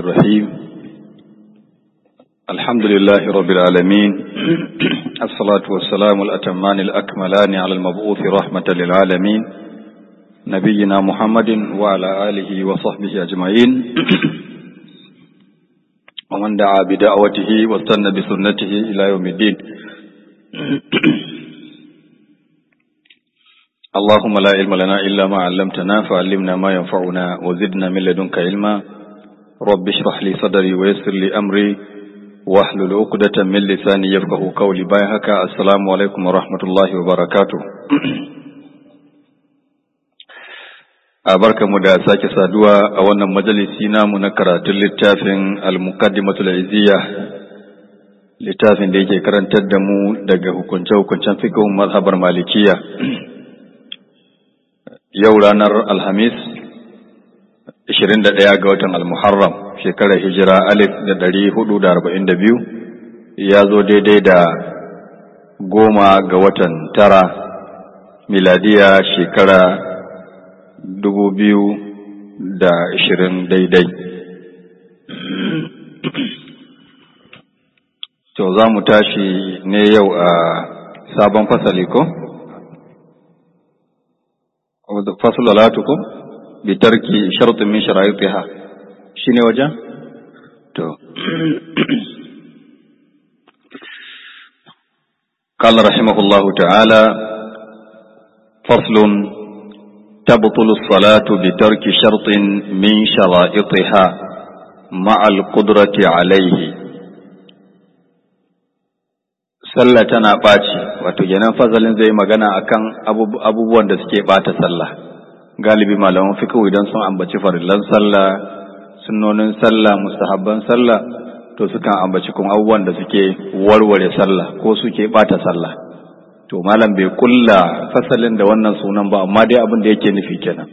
الرحيم الحمد لله رب العالمين الصلاة والسلام الأتمان الأكملان على المبعوث رحمة للعالمين نبينا محمد وعلى آله وصحبه أجمعين ومن دعا بدعوته واستنى بسنته إلى يوم الدين اللهم لا علم لنا إلا ما علمتنا فعلمنا ما ينفعنا وزدنا من لدنك علما رب اشرح لي صدري ويسر لي أمري واحلل عقدة من لساني يفقه قولي بايهك السلام عليكم ورحمة الله وبركاته mu da sake saduwa a wannan majalisi namu na karatun littafin al-muqaddimatul izziya littafin da yake karantar da mu daga hukunce-hukuncen fiqhun mazhabar malikiya yau ranar alhamis 21 ga watan al-muharram shekarar hijira alif da ɗari hudu da arba'in da biyu ya zo daidai da goma ga watan tara miladiya shekara dubu biyu da ashirin daidai to za mu tashi ne yau a sabon fasali ko? fasul alatuku bi tarki shartin min shara'itiha shine wajen to قال رحمه الله تعالى فصل تبطل الصلاة بترك شرط من شرائطها مع القدرة عليه sallah tana ɓaci wato kenan fazalin zai magana akan abubuwan da suke ɓata sallah galibi malaman fiqh idan sun ambaci farillan sallah sunnonin sallah mustahabban sallah to sukan ambaci kuma abubuwan da suke warware sallah ko suke ɓata sallah to malam bai kulla fasalin da wannan sunan ba amma dai abin da yake nufi kenan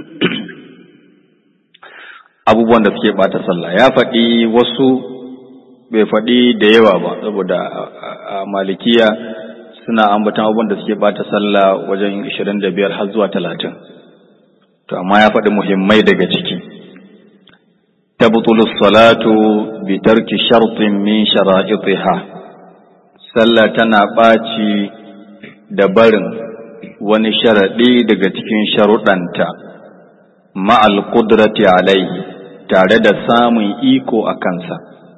abubuwan da suke ɓata sallah ya faɗi wasu bai faɗi da yawa ba saboda a malikiya suna ambatan abubuwan da suke bata sallah wajen 25 har zuwa 30 to amma ya faɗi muhimmai daga ciki tabtulu salatu bi tarki shartin min shara'itiha sallah tana ɓaci da barin wani sharaɗi daga cikin sharuɗanta ma'al qudrati alaihi tare da samun iko a kansa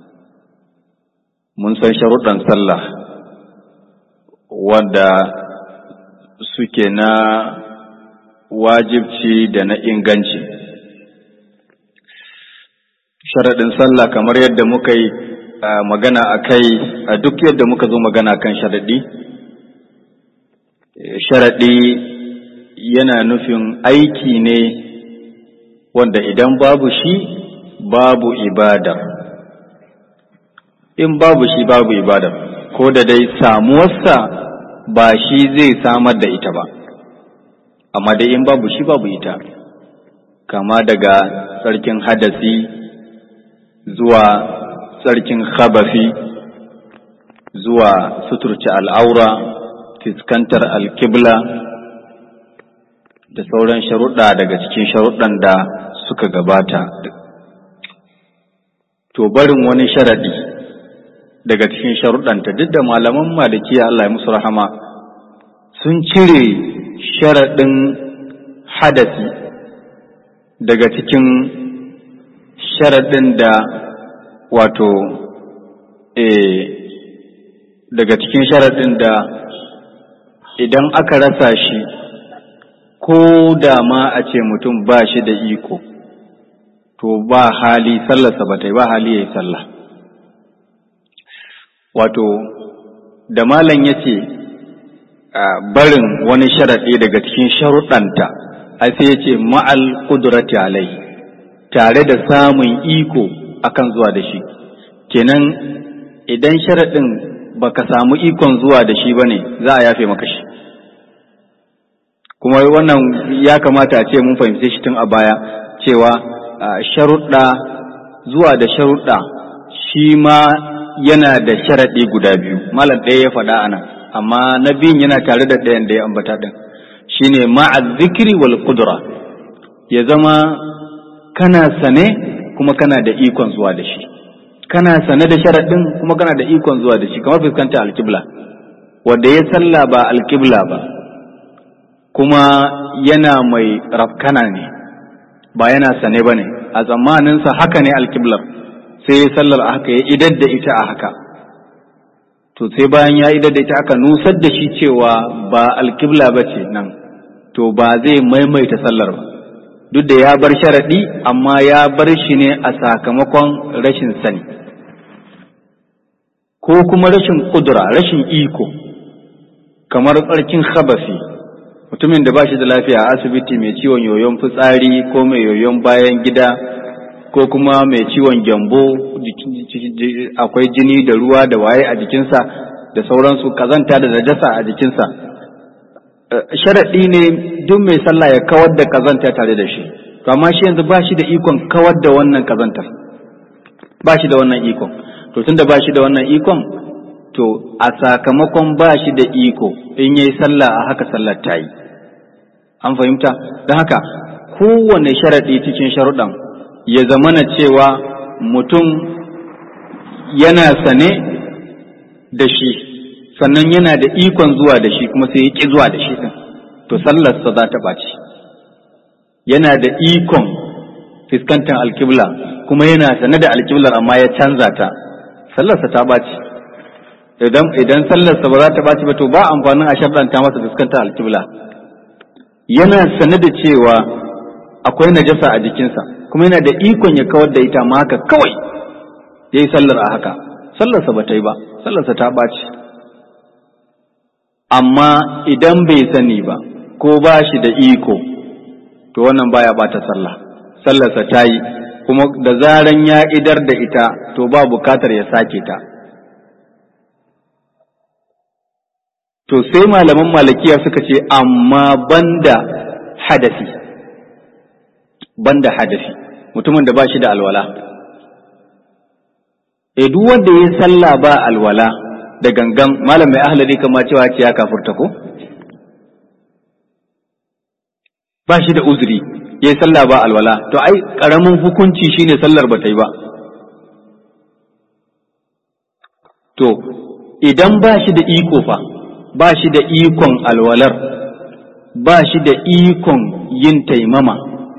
mun san sharuɗan sallah wanda suke na wajibci da na inganci sharaɗin sallah kamar yadda muka yi magana a kai a duk yadda muka zo magana kan sharaɗi sharaɗi yana nufin aiki ne wanda idan babu shi babu ibada in babu shi babu ibada ko da dai samuwarsa ba shi zai samar da ita ba amma dai in babu shi babu ita kama daga tsarkin hadasi zuwa tsarkin khabafi zuwa suturci al'aura fiskantar alkibla da sauran sharuɗa daga cikin sharuɗan da suka gabata to barin wani sharaɗi daga cikin sharuɗanta duk da malaman malikiya Allah ya musu rahama sun cire sharaɗin hadasi daga cikin sharaɗin da wato e, daga cikin sharaɗin da idan aka rasa shi ko da ma a ce mutum ba shi da iko to ba hali sallarsa ba ta yi ba hali ya yi sallah wato da malam ya ce barin wani sharaɗi daga cikin sharuɗanta a sai ya ce ma'al ƙudurati alai tare da samun iko akan zuwa da shi kenan idan sharaɗin baka samu ikon zuwa da shi ba ne za a yafe maka shi kuma wannan ya kamata a ce mun fahimce shi tun a baya cewa sharuɗa zuwa da sharuɗa shi ma yana da sharaɗi guda biyu malam ɗaya ya faɗa ana amma na biyun yana tare da ɗayan da ya ambata ɗin shine ma'a zikiri wal kudura ya zama kana sane kuma kana da ikon zuwa da shi kana sane da sharaɗin kuma kana da ikon zuwa da shi kamar fuskanta alkibla wanda ya salla ba alkibla ba kuma yana mai rafkana ne ba yana sane ba ne a tsammaninsa haka ne alkiblar sai ya sallar a haka ya idar da ita a haka to sai bayan ya idar da ita aka nusar da shi cewa ba alkibla ba ce nan to ba zai maimaita sallar ba duk da ya bar sharaɗi amma ya bar shi ne a sakamakon rashin sani ko kuma rashin ƙudura rashin iko kamar tsarkin khabasi mutumin da ba shi da lafiya a asibiti mai ciwon yoyon fitsari ko mai yoyon bayan gida ko kuma mai ciwon gyambo akwai jini da ruwa da waye a jikinsa da sauransu kazanta da najasa a jikinsa sharaɗi ne duk mai sallah ya kawar da kazanta tare da shi to amma shi yanzu ba shi da ikon kawar da wannan kazantar ba shi da wannan ikon to tunda ba shi da wannan ikon to a sakamakon ba shi da iko in yayi sallah a haka sallar ta yi an fahimta don haka kowane sharaɗi cikin sharuɗan ya zamana cewa mutum yana sane da shi sannan yana da ikon zuwa da shi kuma sai ya ƙi zuwa da shi ɗin to sallarsa za ta ɓaci yana da ikon fuskantar alkibla kuma yana sane da alkiblar amma ya canza ta sallarsa ta ɓaci idan idan sallarsa ba za ta ɓaci ba to ba amfanin a sharɗanta masa fuskantar alkibla yana sane da cewa akwai najasa a jikinsa kuma yana da ikon ya kawar da ita ma haka kawai ya yi sallar a haka sallarsa ba ta yi ba sallarsa ta ɓaci amma idan bai sani ba ko ba shi da iko to wannan baya ɓata sallah sallarsa ta yi kuma da zaran ya idar da ita to ba bukatar ya sake ta to sai malaman malakiya suka ce amma banda hadasi banda hadasi mutumin da ba shi da alwala e duk wanda ya salla ba alwala da gangan malam mai ahlari kama cewa ce ya kafurta ko ba shi da uzuri ya yi salla ba alwala to ai karamin hukunci shine sallar ba ta yi ba to idan ba shi da iko fa ba shi da ikon alwalar ba shi da ikon yin taimama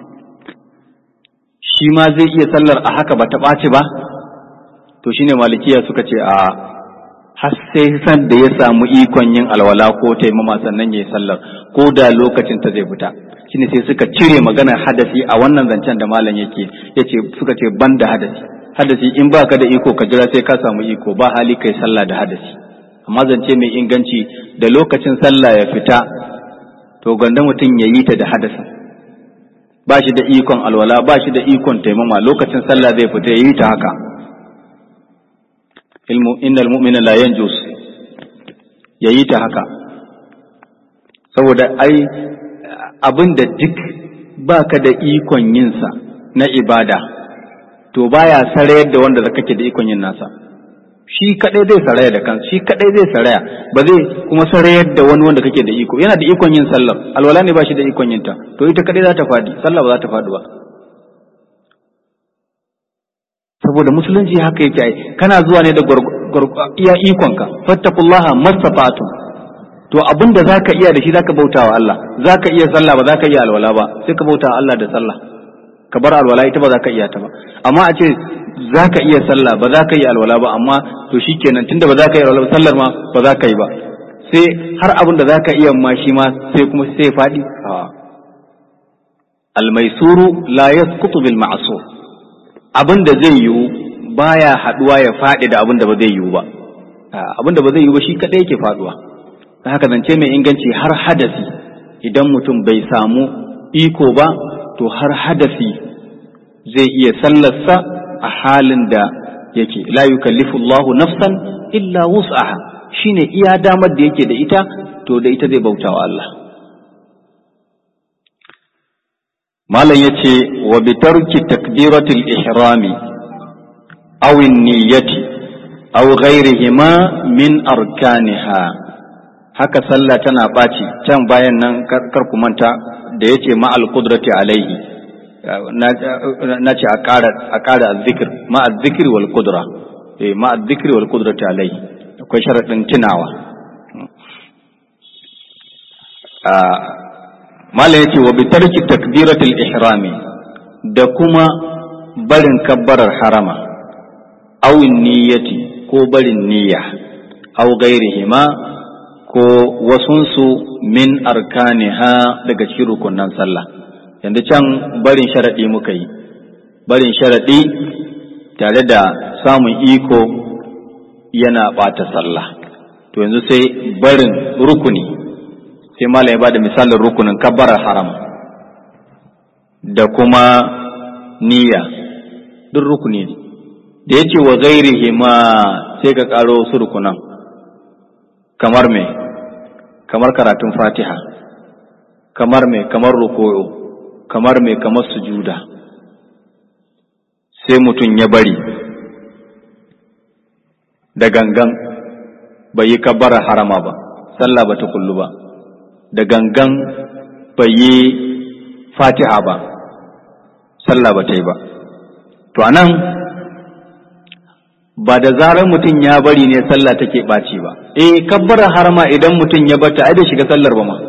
shi ma zai iya sallar a haka ba ta ɓaci ba to shine malikiya suka ce a har sai san da ya samu ikon yin alwala ko taimama sannan ya yi sallar ko da lokacin ta zai fita shine sai suka cire maganar hadasi a wannan zancen da malam yake yace suka ce ban da hadasi hadasi in baka da iko ka jira sai ka samu iko ba hali kai sallah da hadasi amma zance mai inganci da lokacin sallah ya fita to ganda mutum ya yi ta da hadasin ba shi da ikon alwala ba shi da ikon taimama lokacin sallah zai fita ya yi ta haka ilmu innal mu'mina la yanjus ya yi ta haka saboda ai abin da duk baka da ikon yinsa na ibada to baya sarayar da wanda kake da ikon yin nasa shi kadai zai saraya da kansa shi kadai zai saraya ba zai kuma sarayar da wani wanda kake da iko yana da ikon yin sallar alwala ne ba shi da ikon yin ta to ita kadai za ta fadi sallah ba za ta fadi ba saboda musulunci haka yake ai kana zuwa ne da iya ikonka fattakullaha mastata'tum to abin da zaka iya da shi zaka bautawa Allah zaka iya sallah ba zaka iya alwala ba sai ka bautawa Allah da sallah ka bar alwala ita ba za ka iya ta ba amma a ce za ka iya sallah ba za ka yi alwala ba amma to shi kenan tunda ba za ka yi alwala sallar ma ba za ka yi ba sai har abin da za ka iya ma shi ma sai kuma sai faɗi almaisuru la yasqutu bil ma'sur abin da zai yiwu baya haduwa ya faɗi da abin da ba zai yiwu ba abin da ba zai yiwu ba shi kadai yake faduwa haka zance mai inganci har hadasi idan mutum bai samu iko ba to har hadasi zai iya sallarsa a halin da yake la yukallifu Allahu nafsan illa wus'aha shine iya damar da yake da ita to da ita zai bautawa Allah malam yace wa bi tarki takbiratil ihrami aw niyyati aw ghayrihima min arkaniha haka sallah tana ɓaci can bayan nan kar ku manta da yace ma'al qudrati alaihi na ce a ƙara azzikir ma azzikir wal kudura ma azzikir wal kudura ta alai akwai sharaɗin tunawa malam ya ce wa bitarki takbiratul ihrami da kuma barin kabbarar harama awin niyyati ko barin niyya aw gairihima ko wasunsu min arkaniha daga cikin rukunan sallah yanzu can barin sharaɗi muka yi barin sharaɗi tare da samun iko yana ɓata sallah to yanzu sai barin rukuni sai malam ya bada misalin rukunin kabbarar haram da kuma niyya duk rukuni ne da ya ce wa gairihi ma sai ka ƙaro wasu rukunan kamar me kamar karatun fatiha kamar me kamar ruku'u kamar me kamar sujuda sai mutum ya bari da gangan bai yi kabbara harama ba sallah ba ta kullu ba da gangan bai yi fatiha ba sallah ba ta yi ba to anan ba da zarar mutum ya bari ne sallah take ɓaci ba eh kabbara harama idan mutum ya bata ai da shiga sallar ba ma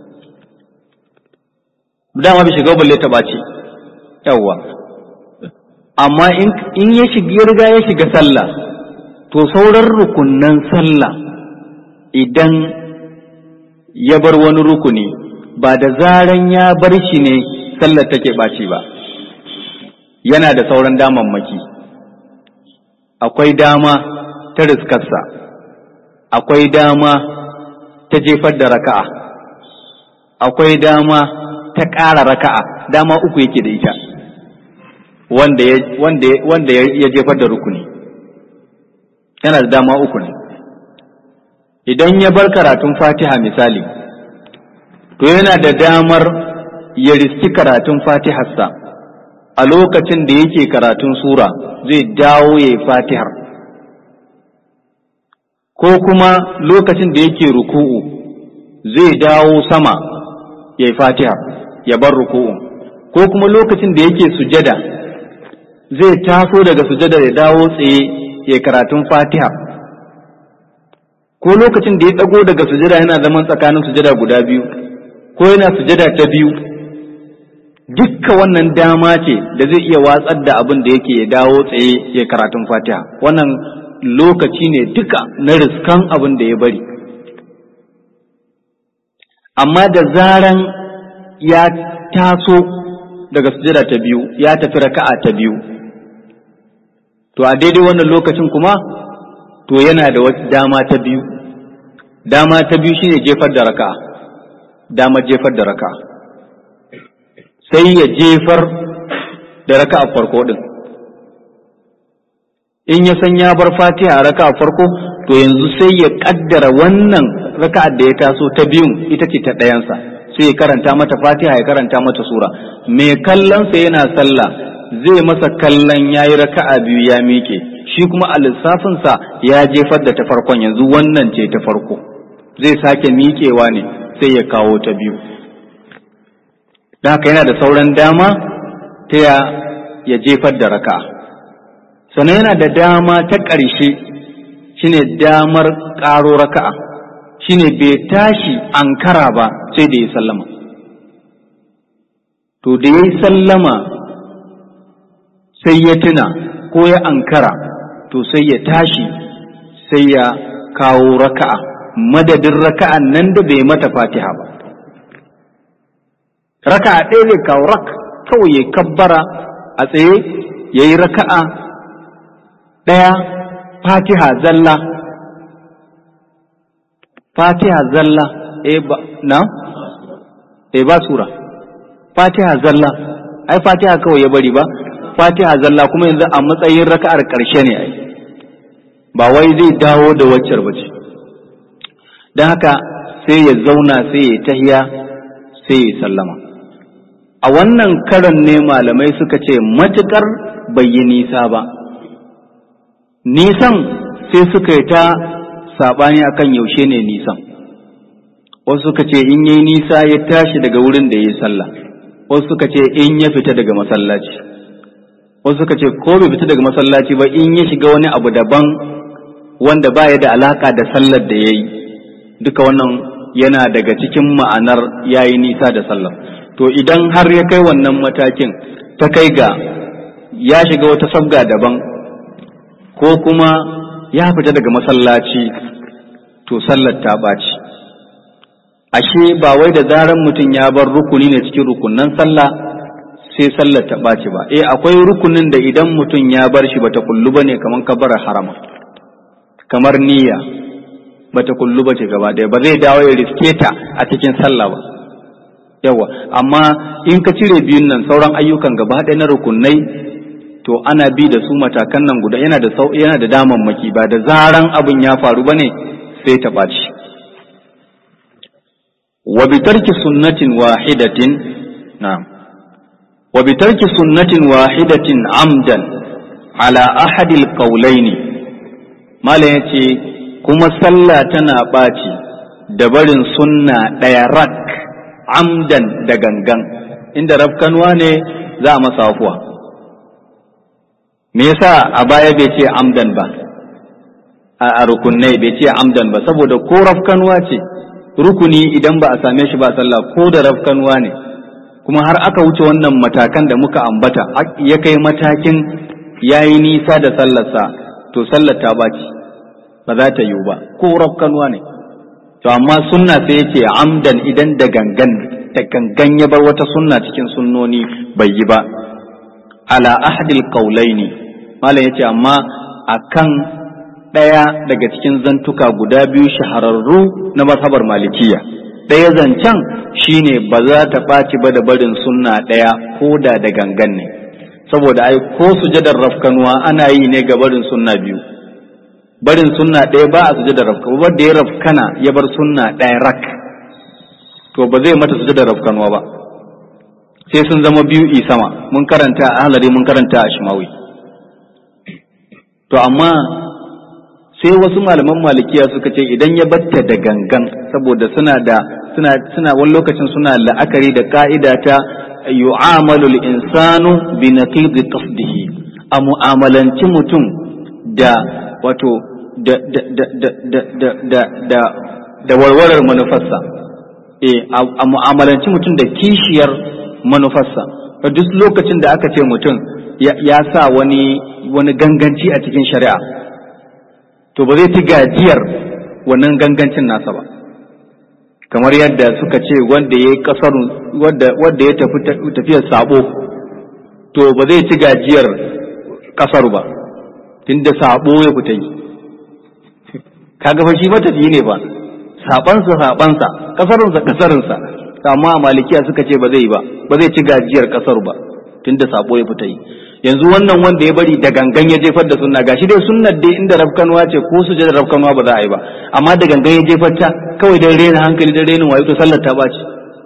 dama bai shiga balle ta ɓaci yawwa amma in ya shiga ya riga ya shiga sallah to sauran rukunnan sallah idan ya bar wani rukuni ba da zaran ya bar shi ne sallar take ɓaci ba yana da sauran damammaki akwai dama ta riskarsa akwai dama ta jefar da raka'a akwai dama ta ƙara raka'a dama uku yake da ita wanda ya wanda wanda ya jefar da rukuni yana da dama uku ne idan ya bar karatun fatiha misali to yana da damar ya riski karatun fatiharsa a lokacin da yake karatun sura zai dawo ya yi fatihar ko kuma lokacin da yake ruku'u zai dawo sama ya yi fatihar ya bar ruku'u ko kuma lokacin da yake sujada zai taso daga sujada ya dawo tsaye ya karatun fatihar ko lokacin da ya ɗago daga sujada yana zaman tsakanin sujada guda biyu ko yana sujada ta biyu dukka wannan dama ce da zai iya watsar da abin da yake ya dawo tsaye ya karatun fatiha wannan lokaci ne duka na riskan abin da ya bari amma da zaran ya taso daga sujada ta biyu ya tafi raka'a ta biyu to a daidai wannan lokacin kuma to yana da wata dama ta biyu dama ta biyu shine jefar da raka'a dama jefar da raka'a sai ya jefar da raka'a farko din in ya san ya bar fatiha a raka'a farko to yanzu sai ya kaddara wannan raka'a da ya taso ta biyun ita ce ta ɗayansa sai ya karanta mata fatiha ya karanta mata sura mai kallonsa yana sallah zai masa kallon ya yi raka'a biyu ya miƙe shi kuma a lissafinsa ya jefar da ta farkon yanzu wannan ce ta farko zai sake miƙewa ne sai ya kawo ta biyu don haka yana da sauran dama ta ya ya jefar da raka'a sannan yana da dama ta ƙarshe shine damar ƙaro raka'a shine bai tashi ankara ba sai da ya sallama to da ya yi sallama sai ya tuna ko ya ankara to sai ya tashi sai ya kawo raka'a madadin raka'an nan da bai mata fatiha ba raka'a ɗaya zai kawo rak kawai ya kabbara a tsaye ya yi raka'a ɗaya fatiha zalla fatiha zalla e ba na e ba sura fatiha zalla ai fatiha kawai ya bari ba fatiha zalla kuma yanzu a matsayin raka'ar ƙarshe ne ai ba wai zai dawo da waccar ba ce don haka sai ya zauna sai ya tahiya sai ya sallama a wannan karan ne malamai suka ce matuƙar bai yi nisa ba nisan sai suka yi ta saɓani akan yaushe ne nisan wasu suka ce in yi nisa ya tashi daga wurin da ya yi sallah wasu suka ce in ya fita daga masallaci wasu suka ce ko bai fita daga masallaci ba in ya shiga wani abu daban wanda baya da alaka da sallar da ya yi duka wannan yana daga cikin ma'anar ya yi nisa da sallar to idan har ya kai wannan matakin ta kai ga ya shiga wata sabga daban ko kuma ya fita daga masallaci to sallar ta ɓaci ashe ba wai da zaran mutum ya bar rukuni ne cikin rukunan sallah sai sallar ta ɓaci ba eh akwai rukunin da idan mutum ya bar shi bata kullu bane kamar kabar harama kamar niyya bata kullu bace gaba ɗaya ba zai dawo ya riske ta a cikin sallah ba yawa amma in ka cire biyun nan sauran ayyukan gaba ɗaya na rukunai to ana bi da su matakan nan guda yana da sau yana da damammaki ba da zaran abin ya faru bane sai ta ɓaci wa bi tarki sunnatin wahidatin na'am wa bi tarki sunnatin wahidatin amdan ala ahadil qawlaini mala yace kuma sallah tana ɓaci da barin sunna ɗaya rak amdan da gangan inda rafkanuwa ne za a masa afuwa me yasa a baya bai ce amdan ba a rukunai bai ce amdan ba saboda ko rafkanuwa ce rukuni idan ba a same shi ba sallah ko da rafkanuwa ne kuma har aka wuce wannan matakan da muka ambata ya kai matakin yayi nisa da sallarsa to sallar ta baci ba za ta yiwu ba ko rafkanuwa ne to amma sunna sai yace amdan idan da gangan da gangan ya bar wata sunna cikin sunnoni bai yi ba ala ahadil qaulaini malam yace amma akan ɗaya daga cikin zantuka guda biyu shahararru na mazhabar malikiya ɗaya zancen shine ba za ta ɓaci ba da barin sunna ɗaya ko da da gangan ne saboda ai ko sujadar rafkanuwa ana yi ne ga barin sunna biyu barin sunna ɗaya ba a sujadar rafkanuwa wanda ya rafkana ya bar sunna ɗaya rak to ba zai mata sujadar rafkanuwa ba sai sun zama biyu i sama mun karanta a halari mun karanta a shimawi to amma sai wasu malaman malikiya suka ce idan ya batta da gangan saboda suna da suna suna wani lokacin suna la'akari da ka'ida ta yu'amalu al-insanu bi naqidi qasdihi a mu'amalanci mutum da wato da da da da da da da da warwarar manufarsa eh a mu'amalanci mutum da kishiyar manufarsa duk lokacin da aka ce mutum ya sa wani wani ganganci a cikin shari'a to ba zai ci gajiyar wannan gangancin nasa ba kamar yadda suka ce wanda ya yi kasar wanda ya tafi tafiyar sabo to ba zai ci gajiyar kasar ba tunda sabo ya fita yi kaga fa shi matafiyi ne ba sabansa sabansa kasarunsa kasarinsa amma a malikiya suka ce ba zai ba ba zai ci gajiyar kasar ba tunda sabo ya fita yi yanzu wannan wanda ya bari da gangan ya jefar da sunna gashi dai sunnar dai inda rafkanuwa ce ko su da rafkanuwa ba za a yi ba amma da gangan ya jefar ta kawai dan rena hankali dan renin wayo to sallar ta baci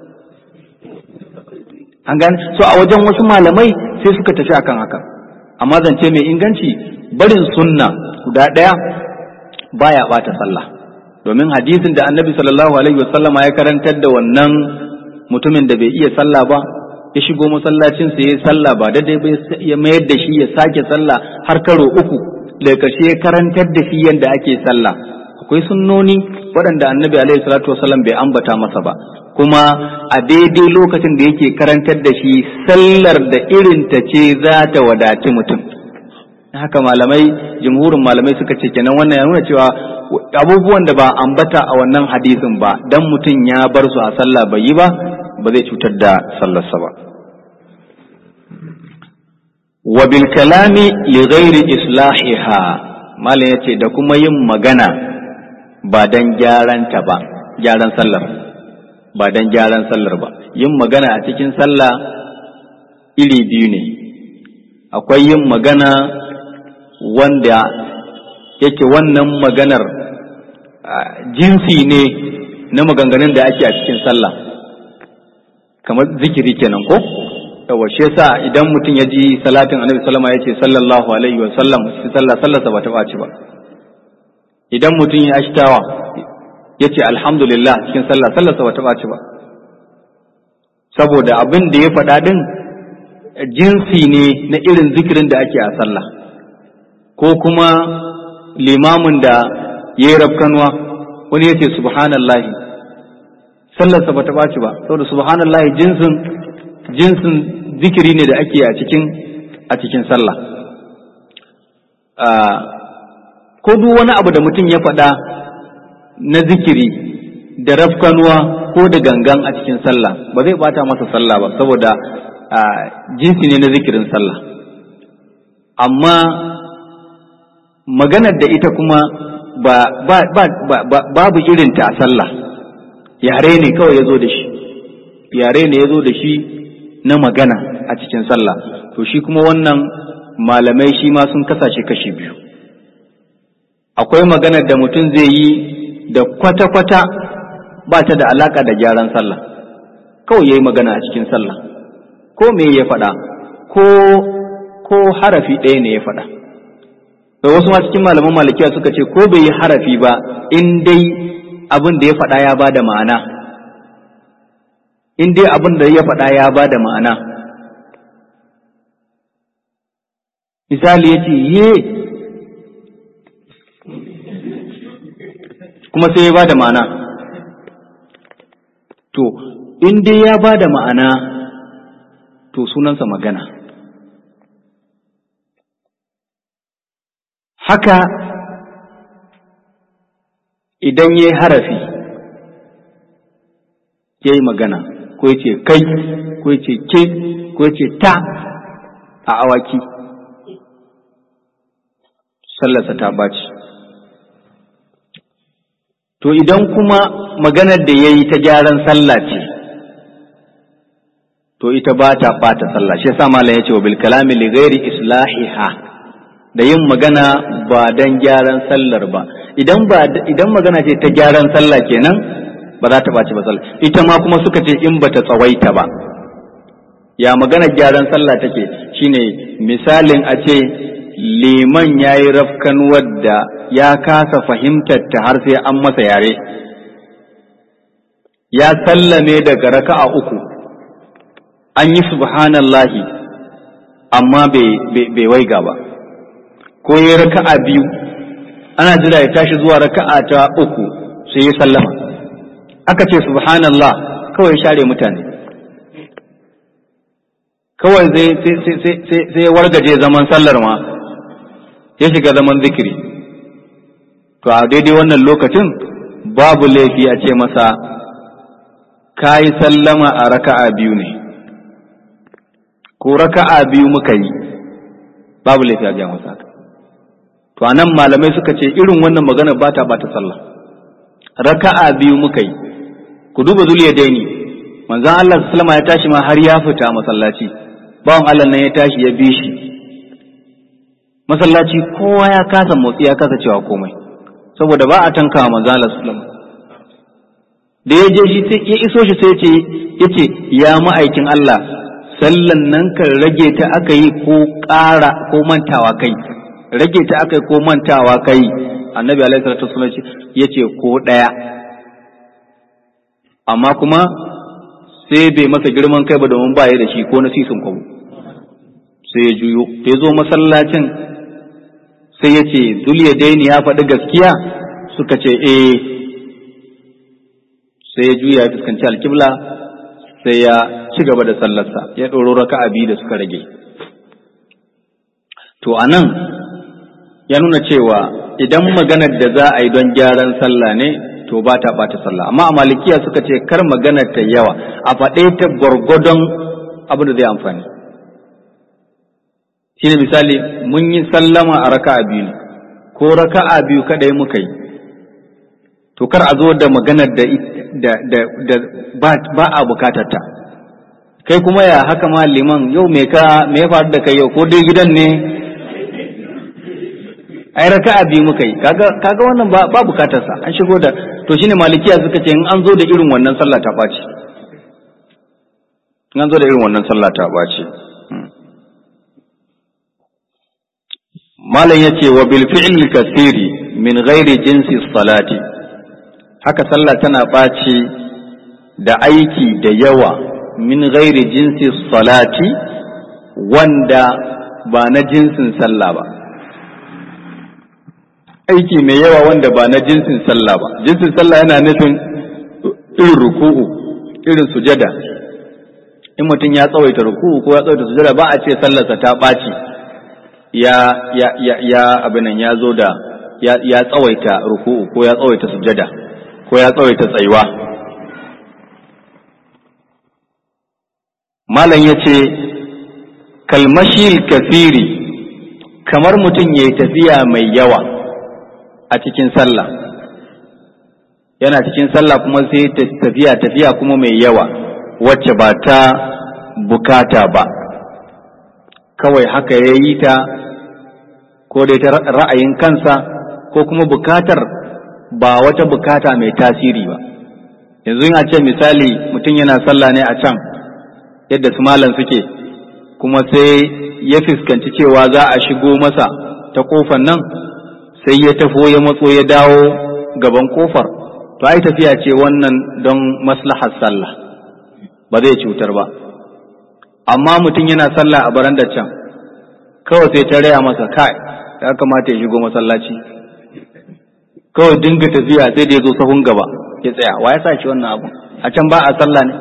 an gane so a wajen wasu malamai sai suka tafi akan haka amma zance mai inganci barin sunna guda daya baya bata sallah domin hadisin da annabi sallallahu alaihi wasallama ya karantar da wannan mutumin da bai iya sallah ba ya shigo masallacin sa yayi sallah ba daidai ba ya mayar da shi ya sake sallah har karo uku daga ƙarshe ya karantar da shi yadda ake sallah akwai sunnoni waɗanda annabi alaihi salatu wasallam bai ambata masa ba kuma a daidai lokacin da yake karantar da shi sallar da irin ta ce za ta wadaci mutum haka malamai jumhurin malamai suka ce kenan wannan ya nuna cewa abubuwan da ba ambata a wannan hadisin ba dan mutum ya bar su a sallah bai yi ba ba zai cutar da sallarsa ba wa bil kalami li ghairi islahiha malam yace da kuma yin magana ba dan gyaran ta ba gyaran sallar ba dan gyaran sallar ba yin magana a cikin sallah iri biyu ne akwai yin magana wanda yake wannan maganar jinsi ne na maganganun da ake a cikin sallah kamar zikiri kenan ko yawa shi yasa idan mutum ya ji salatin annabi sallama ya ce sallallahu alaihi wa sallam shi sallah sallarsa ba ta ɓaci ba idan mutum ya ashtawa ya ce alhamdulillah cikin sallah sallarsa ba ta ɓaci ba saboda abin da ya faɗa ɗin jinsi ne na irin zikirin da ake a sallah ko kuma limamin da ya yi rafkanuwa wani ya ce subhanallahi sallarsa ba ta ɓaci ba saboda subhanallahi jinsin jinsin zikiri ne da ake a cikin a cikin sallah ko duk wani abu da mutum ya faɗa na zikiri da rafkanuwa ko da gangan a cikin sallah ba zai bata masa sallah ba saboda jinsi ne na zikirin sallah amma maganar da ita kuma ba, ba, ba, ba, babu irinta a sallah yare ne kawai ya zo da shi yare ne ya zo da shi na magana a cikin sallah to shi kuma wannan malamai shi ma sun kasashe kashi biyu akwai maganar da mutum zai yi da kwata-kwata ba ta da alaka da gyaran sallah kawai ya yi magana a cikin sallah ko me ya faɗa ko ko harafi ɗaya ne ya faɗa da wasu ma cikin malaman malikiya suka ce ko bai yi harafi ba in dai abin da ya faɗa ya ba da ma'ana in dai abin da ya faɗa ya ba da ma'ana misali ya ce ye kuma sai ya ba da ma'ana to in dai ya ba da ma'ana to sunansa magana haka idan ya yi harafi ya yi magana ko ya ce kai ko ya ce ke ko ya ce ta a awaki sallarsa ta ɓaci to idan kuma maganar da ya yi ta gyaran sallah ce to ita ba ta ɓata sallah shi yasa malam ya ce wa bil kalami li ghairi islahiha da yin magana ba dan gyaran sallar ba idan ba idan magana ce ta gyaran sallah kenan ba za ta ɓaci ba sallah ita ma kuma suka ce in bata tsawaita ba ya magana gyaran sallah take shine misalin a ce liman ya yi rafkan wadda ya kasa fahimtar ta har sai an masa yare ya sallame daga raka'a uku an yi subhanallahi amma bai waiga ba ko ya raka'a biyu ana jira ya tashi zuwa raka'a ta uku sai ya sallama aka ce subhanallah kawai share mutane kawai sai ya wargaje zaman sallar ma ya shiga zaman zikiri to a daidai wannan lokacin babu laifi a ce masa ka yi sallama a raka'a biyu ne ko raka'a biyu muka yi babu laifi a gaya masa to a nan malamai suka ce irin wannan magana ba ta ba ta sallah raka'a biyu muka yi ku duba zuliya daini manzan Allah sallama ya tashi ma har ya fita masallaci bawan Allah nan ya tashi ya bi shi masallaci kowa ya kasa motsi ya kasa cewa komai saboda ba a tanka wa manzo Allah sallallahu da ya je shi sai ya iso shi sai ce yace ya ma'aikin Allah sallan nan kan rage ta aka yi ko ƙara ko mantawa kai rage ta aka yi ko mantawa kai annabi alaihi salatu wasallam yace ko daya amma kuma sai bai masa girman kai ba domin ba ya da shi ko na sisin kwabo sai ya juyo da ya zo masallacin sai ya ce daini ya faɗi gaskiya suka ce eh sai ya juya ya fuskanci alkibla sai ya ci gaba da sallarsa ya ɗoro raka abi da suka rage to a nan ya nuna cewa idan maganar da za a yi don gyaran sallah ne to ba ta ɓata sallah amma a malikiya suka ce kar maganar ta yawa a faɗe ta gwargwadon abin da zai amfani shi ne misali mun yi sallama a raka'a biyu ne ko raka'a biyu kadai muka yi to kar a zo da maganar da da da ba a bukatar ta kai kuma ya haka ma liman yau me ka me ya faru da kai yau ko dai gidan ne ai raka'a biyu muka yi kaga kaga wannan ba ba bukatar sa an shigo da to shine malikiya suka ce in an zo da irin wannan sallah ta ɓaci in an zo da irin wannan sallah ta ɓaci malam ya ce wa bil fi'l kasiri min ghairi jinsi salati haka sallah tana ɓaci da aiki da yawa min ghairi jinsi salati wanda ba na jinsin sallah ba aiki mai yawa wanda ba na jinsin sallah ba jinsin sallah yana nufin irin ruku'u irin sujada in mutum ya tsawaita ruku'u ko ya tsawaita sujada ba a ce sallarsa ta ɓaci ya ya ya ya abinan ya zo da ya ya tsawaita ruku'u ko ya tsawaita sujada ko ya tsawaita tsayuwa malam yace kalmashil kafiri kamar mutum ya tafiya mai yawa a cikin sallah yana cikin sallah kuma sai tafiya tafiya kuma mai yawa wacce ba ta bukata ba kawai haka ya yi ta ko dai ta ra'ayin kansa ko kuma bukatar ba wata bukata mai tasiri ba yanzu a ce misali mutum yana sallah ne a can yadda su malam suke kuma sai ya fuskanci cewa za a shigo masa ta kofar nan sai ya tafo ya matso ya dawo gaban kofar to ai tafiya ce wannan don maslahar sallah ba zai cutar ba amma mutum yana sallah a barandar can kawai sai ta raya masa kai ya kamata ya shigo masallaci kawai dinga tafiya sai da ya zo sahun gaba ya tsaya wa ya sa shi wannan abu a can ba a sallah ne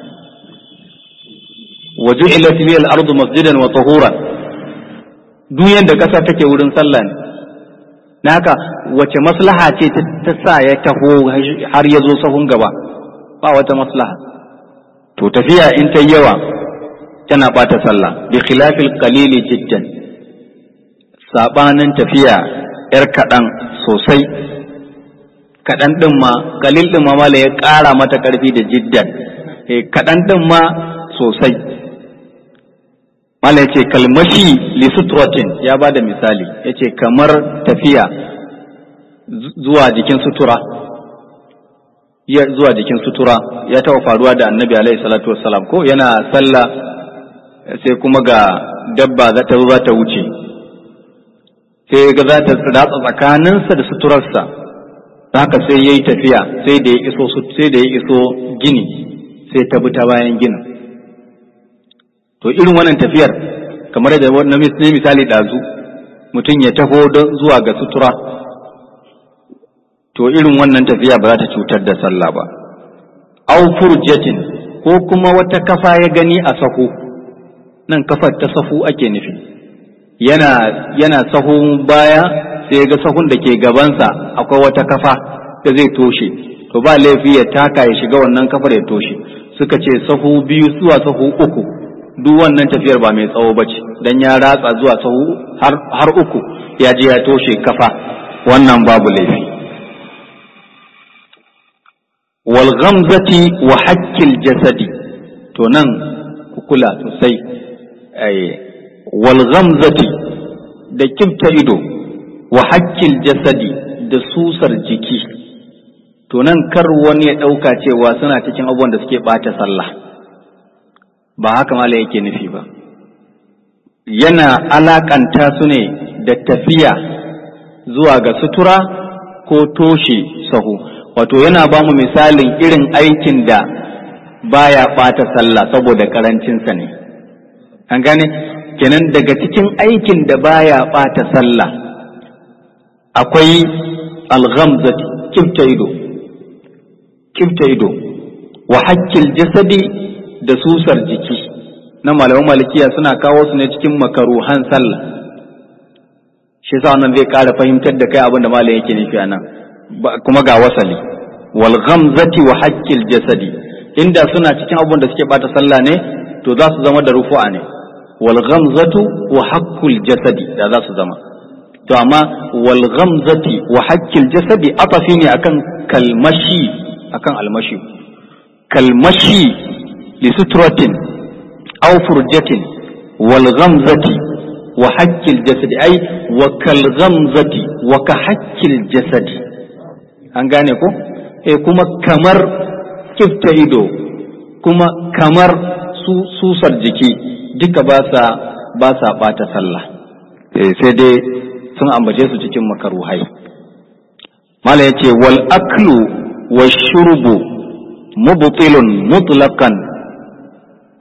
waje ilati liyal ardu masjidan wa tahuran duk yanda kasa take wurin sallah ne na haka wace maslaha ce ta sa ya taho har ya zo sahun gaba ba wata maslaha to tafiya in ta yawa tana bata sallah bi khilafil qalili jiddan sabanin tafiya yar kaɗan sosai kaɗan ɗin ma kalil ɗin ma mala ya ƙara mata ƙarfi da jiddan kaɗan ɗin ma sosai mala ya ce kalmashi li sutratin ya ba da misali ya ce kamar tafiya zuwa jikin sutura zuwa jikin sutura ya taɓa faruwa da annabi alaihi salatu wassalam ko yana sallah sai kuma ga dabba za ta zo za ta wuce sai ga za ta ratsa tsakaninsa da suturarsa haka sai ya yi tafiya sai da ya iso sai da ya iso gini sai ta bi ta bayan ginin to irin wannan tafiyar kamar da na misali ɗazu mutum ya taho don zuwa ga sutura to irin wannan tafiya ba za ta cutar da sallah ba au furjatin ko kuma wata kafa ya gani a sahu nan kafar ta sahu ake nufi yana yana sahun baya sai ga sahun da ke gabansa akwai wata kafa da zai toshe to ba laifi ya taka ya shiga wannan kafar ya toshe suka ce sahu biyu zuwa sahu uku duk wannan tafiyar ba mai tsawo bace dan ya ratsa zuwa sahu har, har uku ya je ya toshe kafa wannan babu laifi wal ghamzati wa hakkil jasadi to nan ku kula sosai wal ghamzati da kibta ido wa hakkil jasadi da susar jiki to nan kar wani ya ɗauka cewa suna cikin abubuwan da suke ɓata sallah ba haka mala yake nufi ba yana alakanta su ne da tafiya zuwa ga sutura ko toshe sahu wato yana ba mu misalin irin aikin da baya ɓata sallah saboda karancinsa ne an gane kenan daga cikin aikin da baya ɓata sallah akwai alghamzati kifta ido kifta ido wa hakkil jasadi da susar jiki na malaman malikiya suna kawo su ne cikin makaruhan sallah shi sa wannan zai ƙara fahimtar da kai abin da malam yake nufi anan kuma ga wasali wal ghamzati wa hakkil jasadi inda suna cikin abin da suke bata sallah ne to za su zama da rufu'a ne wal ghamzatu wa hakkul jasadi da za su zama to amma wal ghamzati wa hakkil jasadi atafi ne akan kalmashi akan almashi kalmashi li sutratin aw furjatin wal ghamzati wa hakkil jasadi ai wa kal ghamzati wa ka hakkil jasadi an gane ko eh kuma kamar kifta ido kuma kamar su susar jiki duka ba sa ba sa bata sallah eh sai dai sun ambace su cikin makaruhai mala yace wal aklu wa shurbu mubtilun mutlaqan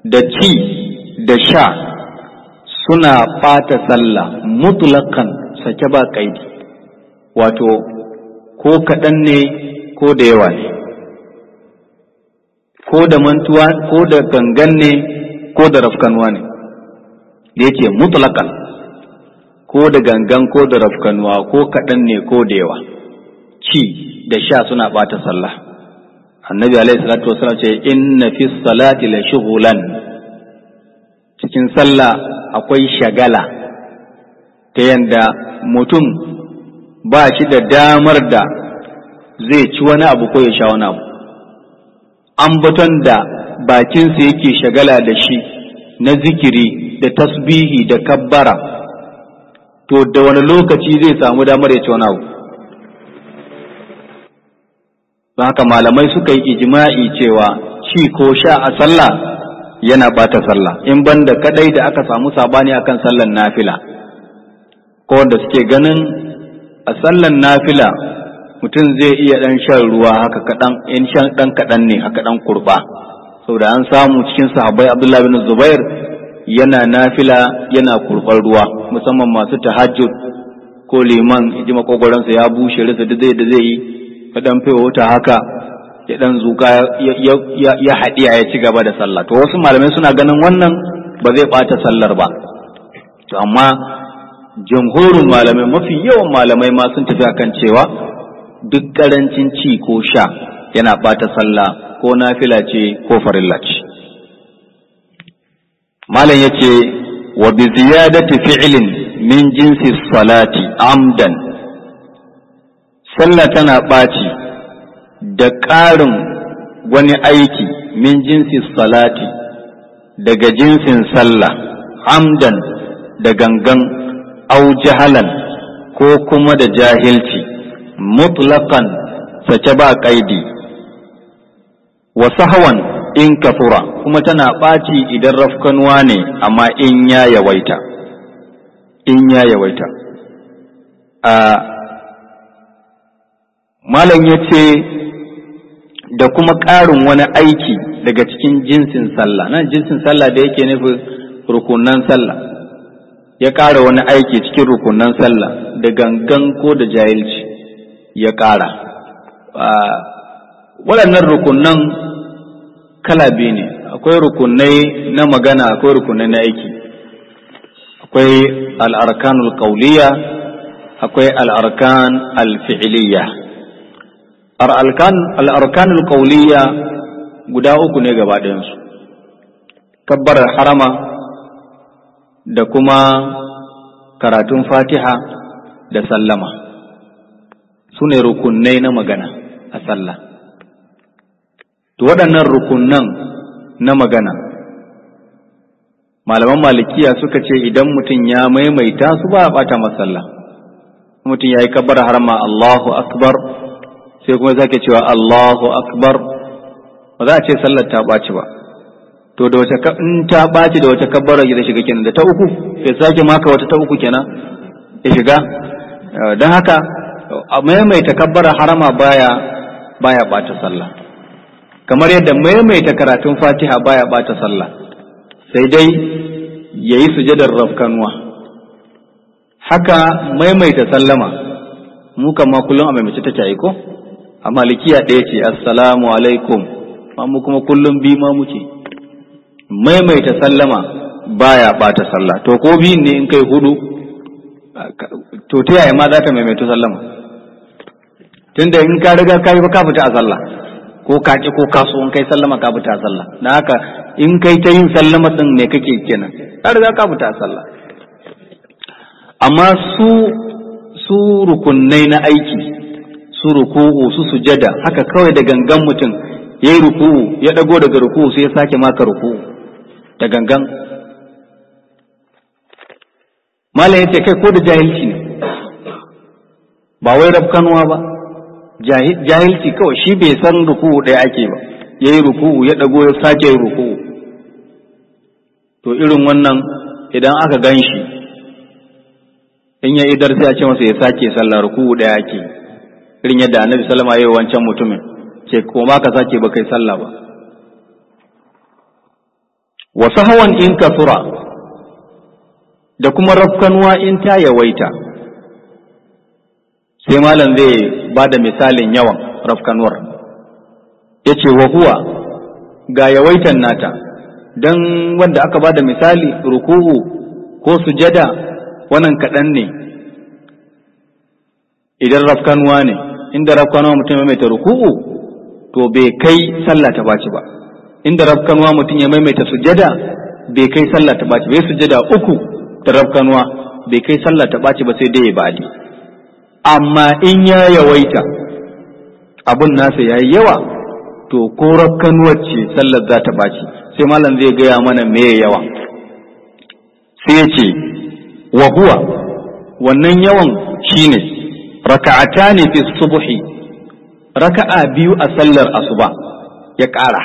da ci da sha suna ɓata sallah mutlakan sake ba ƙaidi wato ko kaɗan ne ko da yawa ne ko da mantuwa ko da gangan ne ko da rafkanuwa ne da yake mutlakan ko da gangan ko da rafkanuwa ko kaɗan ne ko da yawa ci da sha suna ɓata sallah annabi alaihi salatu wasallam ce inna fi salati la shughlan cikin sallah akwai shagala ta yanda mutum ba shi da damar da zai ci wani abu ko ya sha wani abu ambaton da bakinsa yake shagala da shi na zikiri da tasbihi da kabbara to da wani lokaci zai samu damar ya ci wani abu don haka malamai suka yi ijma'i cewa ci ko sha a sallah yana bata sallah in banda kadai da aka samu sabani akan sallan nafila ko wanda suke ganin a sallan nafila mutum zai iya dan shan ruwa haka kadan in shan dan kadan ne haka dan kurba saboda an samu cikin sahabbai Abdullah bin Zubair yana nafila yana kurban ruwa musamman masu tahajjud ko liman ji makogoransa ya bushe rasa da zai da zai yi ya dan fewa wuta haka ya dan zuka ya haɗiya ya ci gaba da sallah to wasu malamai suna ganin wannan ba zai ɓata sallar ba to amma jamhurin malamai mafi yawan malamai ma sun tafi akan cewa duk ƙarancin ci ko sha yana ɓata sallah ko nafila ce ko farilla ce malam ya ce wa bi ziyadati fi'lin min jinsi salati amdan sallah tana ɓaci da ƙarin wani aiki min jinsi salati daga jinsin sallah amdan da gangan au jahalan ko kuma da jahilci mutlaqan sace ba ƙaidi wa sahwan in kafura kuma tana ɓaci idan rafkanuwa ne amma in ya yawaita in ya yawaita a malam ya ce da kuma ƙarin wani aiki daga cikin jinsin sallah nan jinsin sallah da yake nufi rukunan sallah ya ƙara wani aiki cikin rukunan sallah da gangan ko da jahilci ya ƙara waɗannan rukunan kala biyu ne akwai rukunai na magana akwai rukunai na aiki akwai al'arkanul qawliya akwai al'arkan al-fi'liya al'arkanul qawliya guda uku ne gaba ɗayansu kabbarar harama da kuma karatun fatiha da sallama su ne rukunai na magana a sallah to waɗannan rukunan na magana malaman malikiya suka ce idan mutum ya maimaita su ba a ɓata masalla mutum ya yi kabbar harama Allahu akbar sai kuma zake cewa Allahu akbar ba za a ce sallar ta ɓaci ba to da wace in ta ɓaci da wace kabbara ya shiga kenan da ta uku ya sake maka wata ta uku kenan ya shiga don haka a maimaita kabbara harama baya baya ɓata sallah kamar yadda maimaita karatun fatiha baya ɓata sallah sai dai ya yi sujadar rafkanuwa haka maimaita sallama mu kama kullum a maimaice ta yi ko a malikiya ɗaya ce assalamu alaikum mu kuma kullum bi ma muke maimaita sallama baya ɓata sallah to ko biyun ne in kai hudu to ta yaya ma za ta maimaita sallama tunda in ka riga ka yi ba ka fita a sallah ko ka ki ko ka so in kai sallama ka fita a sallah na haka in kai ta yin sallama din ne kake kenan ka riga ka fita a sallah amma su su rukunnai na aiki su ruku'u su sujada haka kawai da gangan mutum ya yi ruku'u ya dago daga ruku'u sai ya sake maka ruku'u da gangan malam ya ce kai ko da jahilci ne ba wai rafkanuwa ba jahilci kawai shi bai san ruku'u ɗaya ake ba ya yi ruku'u ya ɗago ya sake yi ruku'u to irin wannan idan aka gan shi in ya idar sai a ce masa ya sake sallah ruku'u ɗaya ake irin yadda annabi sallama ya yi wancan mutumin ce ko ma ka sake ba kai sallah ba wa sahawan in kasura da kuma rafkanuwa in ta yawaita sai malam zai ba da misalin yawan rafkanuwar ya ce wa huwa ga yawaitan nata don wanda aka ba da misali ruku'u ko sujada wannan kaɗan ne idan rafkanuwa ne inda rafkanuwa mutum ya maimaita ruku'u to bai kai sallah ta baci ba inda rafkanuwa mutum ya maimaita sujada bai kai sallah ta baci bai sujada uku da rafkanuwa bai kai sallah ta baci ba sai dai ya badi amma in ya yawaita abun nasa ya yi yawa to ko rafkanuwar ce sallar za ta baci sai malam zai gaya mana me yawa sai ya ce wa huwa wannan yawan shine raka'ata ne fi subhi raka'a biyu a sallar asuba ya ƙara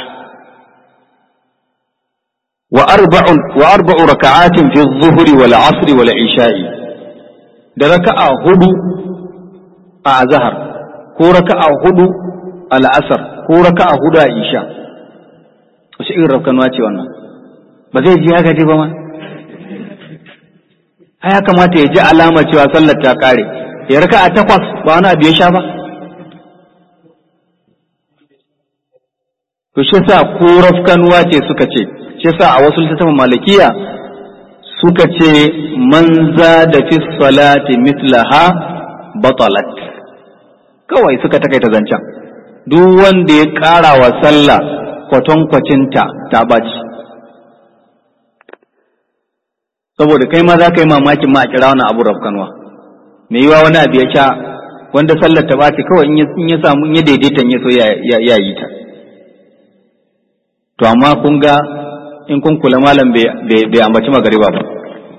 wa arba'u wa arba'u raka'atin fi dhuhri wal asri wal isha'i da raka'a hudu a azhar ko raka'a hudu a la'asar ko raka'a hudu a isha wace irin rafkanuwa ce wannan ba zai ji haka ba ma ai ya kamata ya ji alama cewa sallar ta kare ya raka'a takwas ba wani abu ya sha ba to shi sa ko rafkanuwa ce suka ce shi sa a wasu littattafan malikiya suka ce man da fi salati mitlaha batalat kawai suka takaita zancen duk wanda ya ƙara wa sallah kwatankwacinta ta baci saboda kai ma za ka yi mamakin ma a kira wani abu rafkanuwa mai yiwa wani abu ya sha wanda sallar ta baci kawai in ya samu in ya daidaita ya so ya yi ta to amma kun ga in kun kula malam bai ambaci magariba ba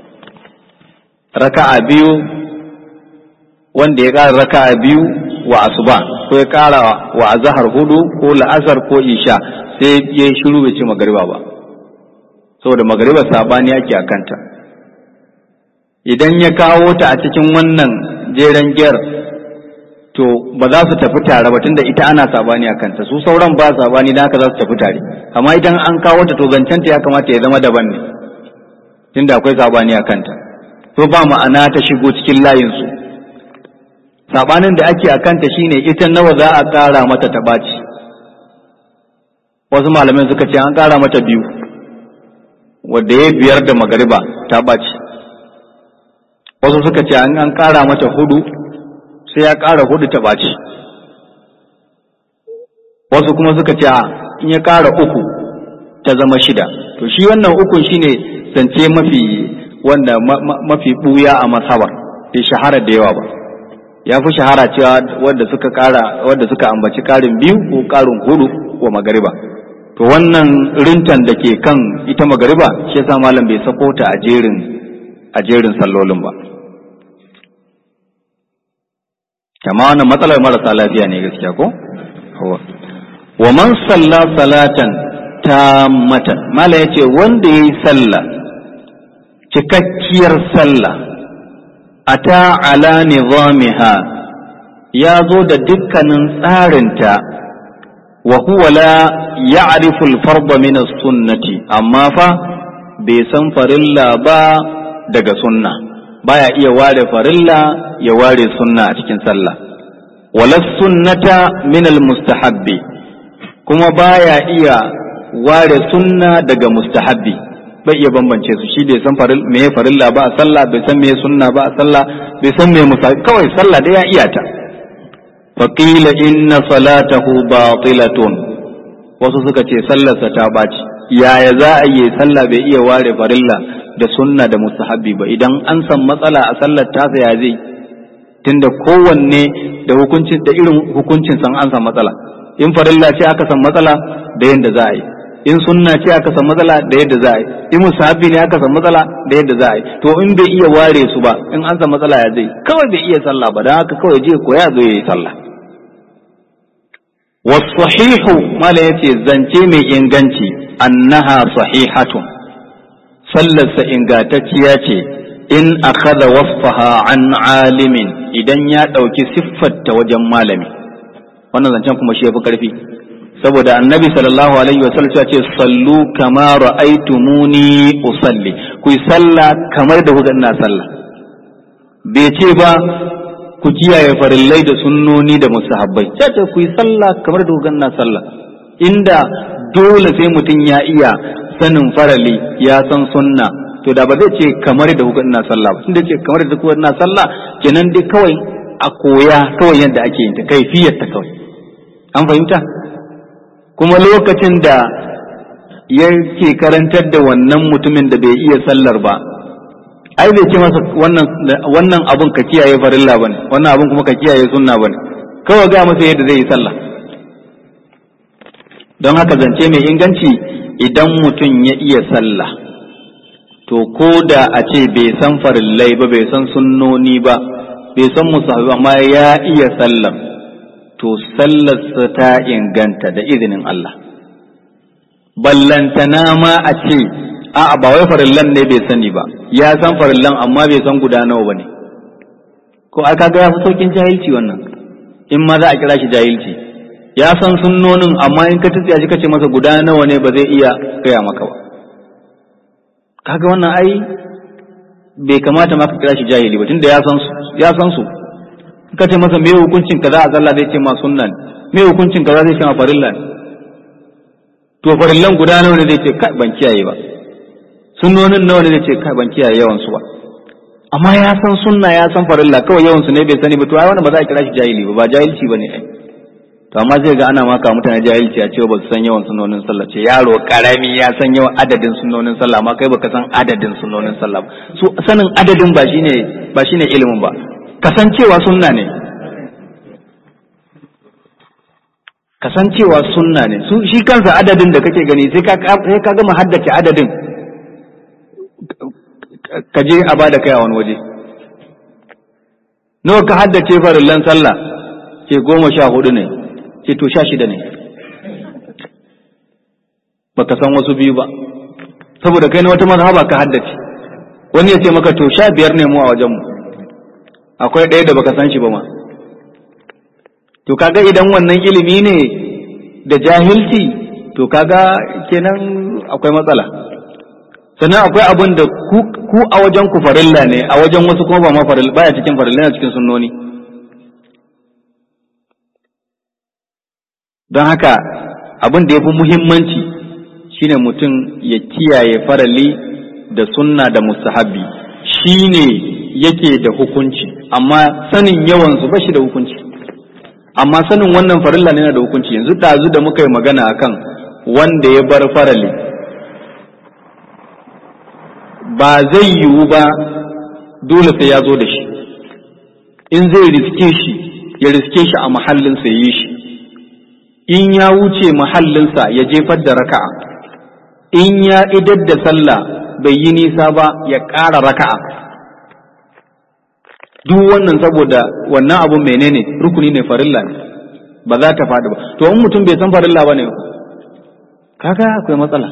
raka'a biyu wanda ya ƙara raka'a biyu wa asuba ko ya ƙara wa azahar hudu ko la'asar ko isha sai ya yi shiru bai ce magariba ba saboda magariba sabani ake a kanta idan ya kawo ta a cikin wannan jeren giyar to ba za su tafi tare ba tunda ita ana sabani a kanta su sauran ba sabani da haka za su tafi tare amma idan an kawo ta to zancenta ya kamata ya zama daban ne tunda akwai sabani a kanta to ba ma'ana ta shigo cikin layinsu sabanin da ake a kanta shine ita nawa za a ƙara mata ta ɓaci wasu malamai suka ce an ƙara mata biyu wadda ya biyar da magariba ta ɓaci wasu suka ce an ƙara mata hudu sai ya ƙara hudu ta ɓaci wasu kuma suka ce in ya ƙara uku ta zama shida to shi wannan ukun shine zance mafi wanda mafi ɓuya a masabar bai shahara da yawa ba ya fi shahara cewa wadda suka ƙara wadda suka ambaci ƙarin biyu ko ƙarin hudu wa magariba to wannan rintan da ke kan ita magariba shi yasa malam bai sako ta a jerin a jerin sallolin ba kama wannan matsalar marasa lafiya ne gaskiya ko wa man salla salatan tammatan mala yace wanda yayi sallah cikakkiyar sallah ata ala nizamiha ya zo da dukkanin tsarinta wa huwa la ya'rifu al-fardha min as-sunnati amma fa bai san farilla ba daga sunna baya iya ware farilla ya ware sunna a cikin sallah wala sunnata min al-mustahabbi kuma baya iya ware sunna daga mustahabbi bai iya bambance su shi bai san faril me farilla ba a sallah bai san me sunna ba a sallah bai san me mustahabbi kawai sallah da ya iya ta فقيل إن صلاته باطلة wasu suka ce sallarsa ta ɓaci yaya za a yi sallah bai iya ware farilla da sunna da mustahabbi ba idan an san matsala a sallar tasa ya zai tunda kowanne da hukuncin da irin hukuncin san an san matsala in farilla ce aka san matsala da yadda za a yi in sunna ce aka san matsala da yadda za a yi in musahabi ne aka san matsala da yadda za a yi to in bai iya ware su ba in an san matsala ya zai kawai bai iya sallah ba don haka kawai je koya zo ya yi sallah wasahihu mala yace zance mai inganci annaha sahihatun sallarsa ingantacciya ce in akhadha wasfaha an alimin idan ya ɗauki siffarta wajen malami wannan zancen kuma shi ya fi ƙarfi saboda annabi sallallahu alaihi wasallam ya ce sallu kama ra'aytumuni usalli ku yi sallah kamar da kuka ina sallah bai ce ba ku kiyaye farillai da sunnoni da musahabbai ya ce ku yi sallah kamar da kuka ina sallah inda dole sai mutum ya iya sanin farali ya san sunna to da ba zai ce kamar da kuka ina sallah ba tunda ce kamar da kuka ina sallah kenan dai kawai a koya kawai yadda ake yin ta kaifiyar ta kawai an fahimta kuma lokacin da yake karantar da wannan mutumin da bai iya sallar ba ai bai ce masa wannan wannan abun ka kiyaye farilla bane wannan abun kuma ka kiyaye sunna bane kawai ga masa yadda zai yi sallah don haka zance mai inganci idan mutum ya iya sallah to ko da a ce bai san farillai ba bai san sunnoni ba bai san musahabi amma ya iya sallah to sallarsa ta inganta da izinin Allah ballantana ma a ce a'a ba wai farillan ne bai sani ba ya san farillan amma bai san guda nawa bane ko aka ga ya fi saukin jahilci wannan in ma za a kira shi jahilci ya san sunnonin amma in ka tsiya shi kace masa guda nawa ne ba zai iya gaya maka ba kaga wannan ai bai kamata ma ka kira shi jahili ba tunda ya san su ya san su ka ce masa me hukuncin kaza a sallah zai ce ma sunna ne me hukuncin kaza zai ce ma farilla ne to farillan guda nawa ne zai ce kai ban kiyaye ba sunnonin nawa ne zai ce kai ban kiyaye yawan su ba amma ya san sunna ya san farilla kawai yawan su ne bai sani ba to ai wannan ba za a kira shi jahili ba ba jahilci bane ai to amma zai ga ana maka mutane jahilci a cewa ba su san yawan sunnonin sallah ce yaro karami ya san yawan adadin sunnonin sallah amma kai baka san adadin sunnonin sallah ba su sanin adadin ba shine ba shine ilimin ba kasancewa sunna ne kasancewa sunna ne su shi kansa adadin da kake gani sai ka sai ka gama haddace adadin ka je a bada kai a wani waje nawa ka haddace farillan sallah ce goma sha hudu ne ce to sha shida ne baka san wasu biyu ba saboda kai na wata mazhaba ka haddace wani ya ce maka to sha biyar ne mu a wajenmu akwai ɗaya da baka san shi ba ma to kaga idan wannan ilimi ne da jahilci to kaga kenan akwai matsala sannan akwai abin da ku a wajen ku farilla ne a wajen wasu kuma ba ma farilla baya cikin farilla ne cikin sunnoni don haka abin da ya fi muhimmanci shine mutum ya kiyaye farali da sunna da mustahabbi shine yake da hukunci amma sanin yawansu ba shi da hukunci amma sanin wannan farilla ne na da hukunci yanzu ɗazu da muka yi magana akan wanda ya bar farali ba zai yiwu ba dole sai ya zo da shi in zai riske shi ya riske shi a mahallinsa ya yi shi in ya wuce mahallinsa ya jefar da raka'a in ya idar da sallah bai yi nisa ba ya ƙara raka'a duk wannan saboda wannan abun menene rukuni ne farilla ne ba za ta faɗi ba to in mutum bai san farilla ba ne kaga akwai matsala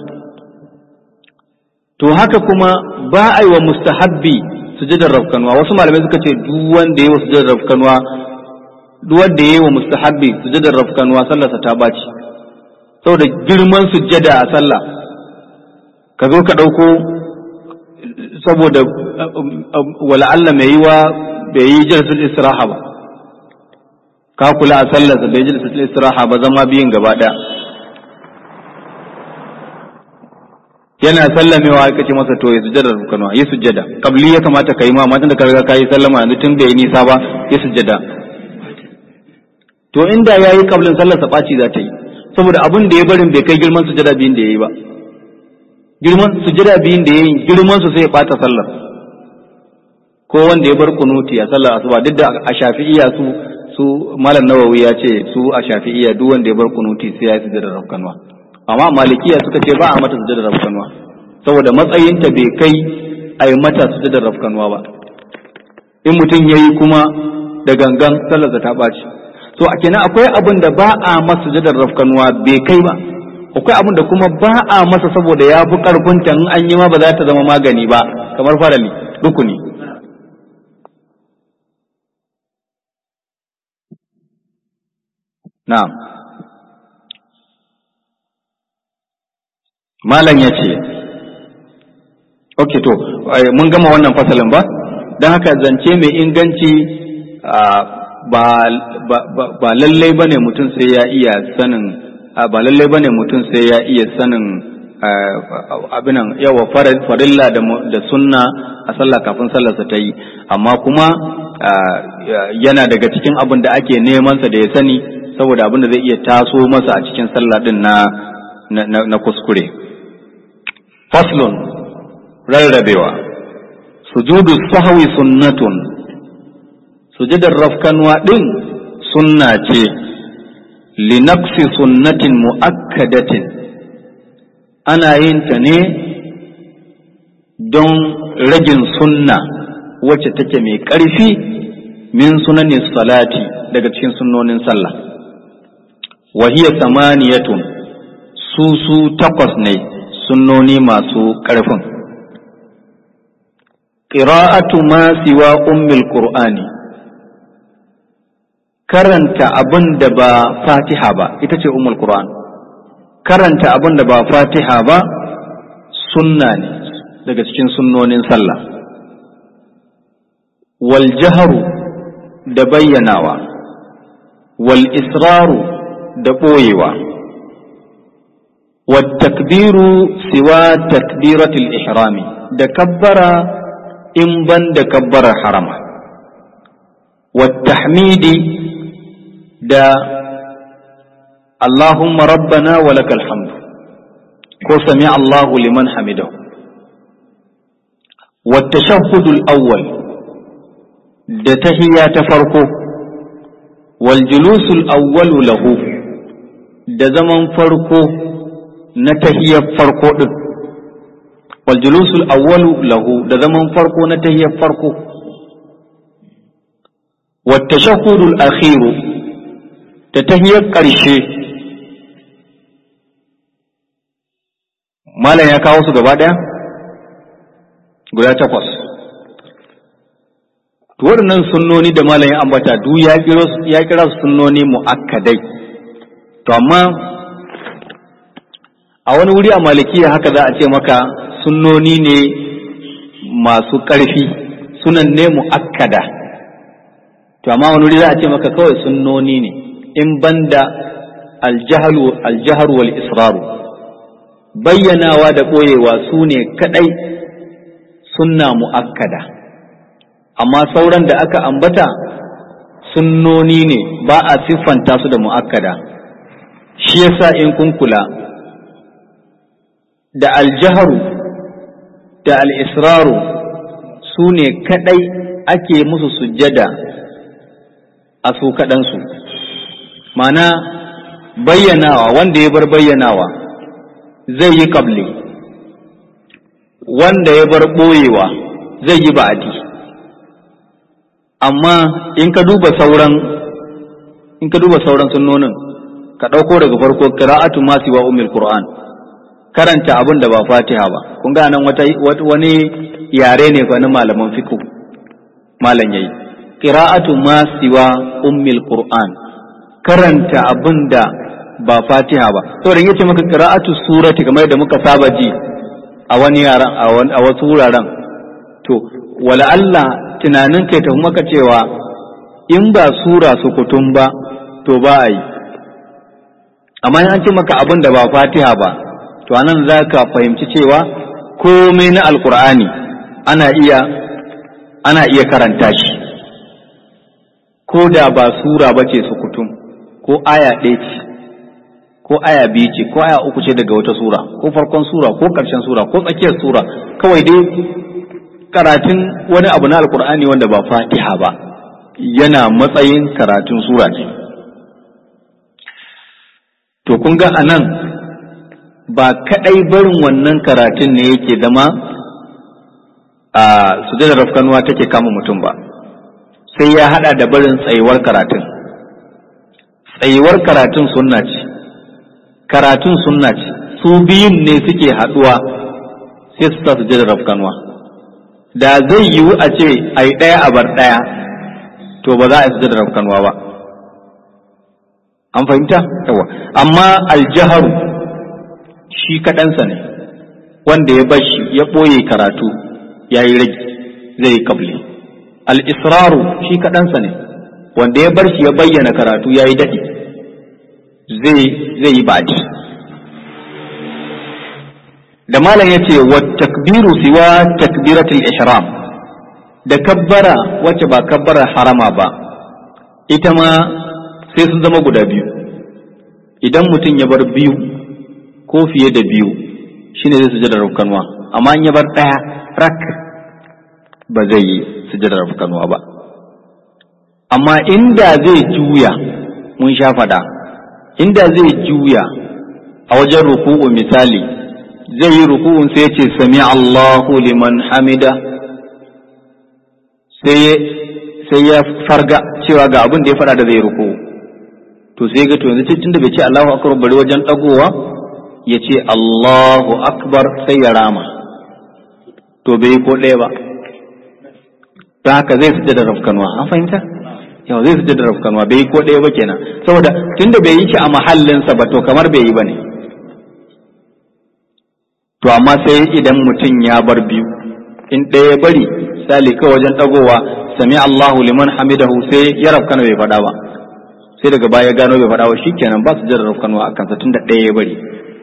to haka kuma ba a yi wa mustahabbi sujadar rafkanwa wasu malamai suka ce duk wanda ya yi wa sujadar rafkanwa duk wanda ya yi wa mustahabbi sujadar rafkanwa sallarsa ta baci saboda girman sujjada a sallah ka zo ka ɗauko saboda wala Allah mai yi wa bai yi jalsatul istiraha ba ka kula a sallarsa bai yi jalsatul istiraha ba zama biyun gaba ɗaya yana sallamewa aka ce masa to ya sujjada rukunu yi sujjada kabli ya kamata ka yi ma matan da ka riga ka yi sallama yanzu tun bai nisa ba ya sujjada to inda ya yi kablin sallar ɓaci za ta yi saboda abin da ya barin bai kai girman sujjada biyun da ya yi ba girman sujjada biyun da ya yi girman su sai ya ɓata sallar ko wanda ya bar kunuti a sallar asuba duk da a shafi'iya su su malam nawawi ya ce su a shafi'iya duk wanda ya bar kunuti sai ya yi sujjada rukunu amma malikiya suka ce ba a mata sujadar rafkanuwa saboda matsayinta bai kai a yi mata sujadar rafkanuwa ba in mutum ya yi kuma da gangan sallarsa ta ɓaci so a kenan akwai abin da ba a masa sujadar rafkanuwa bai kai ba akwai abin da kuma ba a masa saboda ya fi ƙarfinta in an yi ma ba za ta zama magani ba kamar farali rukuni na'am malam ya ce ok to mun gama wannan fasalin ba don haka zance mai inganci ba lallai ba ne mutum sai ya iya sanin ba lallai ba ne mutum sai ya iya sanin abinan yawa farilla da sunna a sallah kafin sallarsa ta yi amma kuma yana daga cikin abin da ake nemansa da ya sani saboda abin da zai iya taso masa a cikin sallah din na na kuskure faslun rarrabewa sujudu sahwi sunnatun sujudar rafkanwa din sunna ce linaqsi sunnatin muakkadatin ana yin ta ne don ragin sunna wacce take mai ƙarfi min sunanin salati daga cikin sunnonin sallah wahiya samaniyatun su su takwas ne sunnoni masu ƙarfin ƙira'atu ma siwa ummil qur'ani karanta abin da ba fatiha ba ita ce ummul qur'an karanta abin da ba fatiha ba sunna ne daga cikin sunnonin sallah wal jaharu da bayyanawa wal israru da ɓoyewa wat takbiru siwa takbiratul ihrami da kabbara in ban da kabbarar harama wat tahmidi da Allahumma rabbana wa lakal hamdu ko sami Allahu liman hamidahu wa tashahhudul awwal da tahiyya ta farko wal julusul awwalu lahu da zaman farko na tahiyyar farko din wal julusul awwalu lahu da zaman farko na tahiyyar farko wa tashahhudul akhiru da tahiyar ƙarshe malam ya kawo su gaba ɗaya guda takwas to waɗannan sunnoni da malam ya ambata duk ya kira su sunnoni mu'akkadai to amma a wani wuri a malikiya haka za a ce maka sunnoni ne masu ƙarfi sunan ne mu'akkada to amma wani wuri za a ce maka kawai sunnoni ne in banda aljaharu wal israru bayyanawa da ɓoyewa su ne kaɗai sunna mu'akkada amma sauran da aka ambata sunnoni ne ba a siffanta su da mu'akkada shi yasa in kun kula da aljaharu da al'israru su ne kaɗai ake musu sujjada a su kaɗansu mana bayyanawa wanda ya bar bayyanawa zai yi kabli wanda ya bar ɓoyewa zai yi ba'adi amma in ka duba sauran in ka duba sauran sunnonin ka ɗauko daga farko qira'atu ma siwa ummil qur'an karanta abin da ba fatiha ba kun ga nan wata wani yare ne fa na malaman fiqh malam yayi qira'atu ma siwa ummil qur'an karanta abin da ba fatiha ba saboda yace maka qira'atu surati kamar da muka saba ji a wani yaran a wasu wuraren to wala Allah tunanin kai tafi maka cewa in ba sura su kutum ba to ba a yi amma an ce maka abin da ba fatiha ba to anan za ka fahimci cewa komai na alkur'ani ana iya ana iya karanta shi ko da ba sura ba ce su kutum ko aya ɗaya ce ko aya biyu ce ko aya uku ce daga wata sura ko farkon sura ko ƙarshen sura ko tsakiyar sura kawai dai karatun wani abu na alkur'ani wanda ba fatiha ba yana matsayin karatun sura ne to kun ga anan ba kadai barin wannan karatun ne yake zama a sujadar rafkanuwa take kama mutum ba sai ya hada da barin tsayuwar karatun tsayuwar karatun sunna ce karatun sunna ce su biyun ne suke haduwa sai su sa sujadar rafkanuwa da zai yiwu a ce a yi ɗaya a bar ɗaya to ba za a yi sujadar rafkanuwa ba an fahimta yawa amma aljaharu shi kaɗansa ne wanda ya bashi ya ɓoye karatu ya yi rage zai yi kabli al-israru shi kaɗansa ne wanda ya bar shi ya bayyana karatu ya yi daɗi zai yi baɗi da malam ya ce wa takbiru siwa takbiratul ihram da kabbara wacce ba kabbara harama ba ita ma sai sun zama guda biyu idan mutum ya bar biyu ko fiye da biyu shine zai sujada rafkanwa amma in ya bar ɗaya rak ba zai yi sujada rafkanwa ba amma inda zai juya mun sha fada inda zai juya a wajen ruku'u misali zai yi ruku'un sai ya ce sami Allahu liman hamida sai ya farga cewa ga abin da ya fada da zai ruku'u to sai ga to yanzu tun da bai ce Allahu akbar bari wajen dagowa ya ce Allahu akbar sai ya rama to bai ko ɗaya ba ta haka zai sujada rafkanwa an fahimta yau zai sujada rafkanwa bai ko ɗaya ba kenan saboda tunda bai yi shi a mahallinsa ba to kamar bai yi ba ne to amma sai idan mutum ya bar biyu in ɗaya ya bari sali kawai wajen ɗagowa sami Allahu liman hamidahu sai ya rafkana bai faɗa ba sai daga baya gano bai faɗa ba shikenan ba su jira rafkanwa a kansa tunda ɗaya ya bari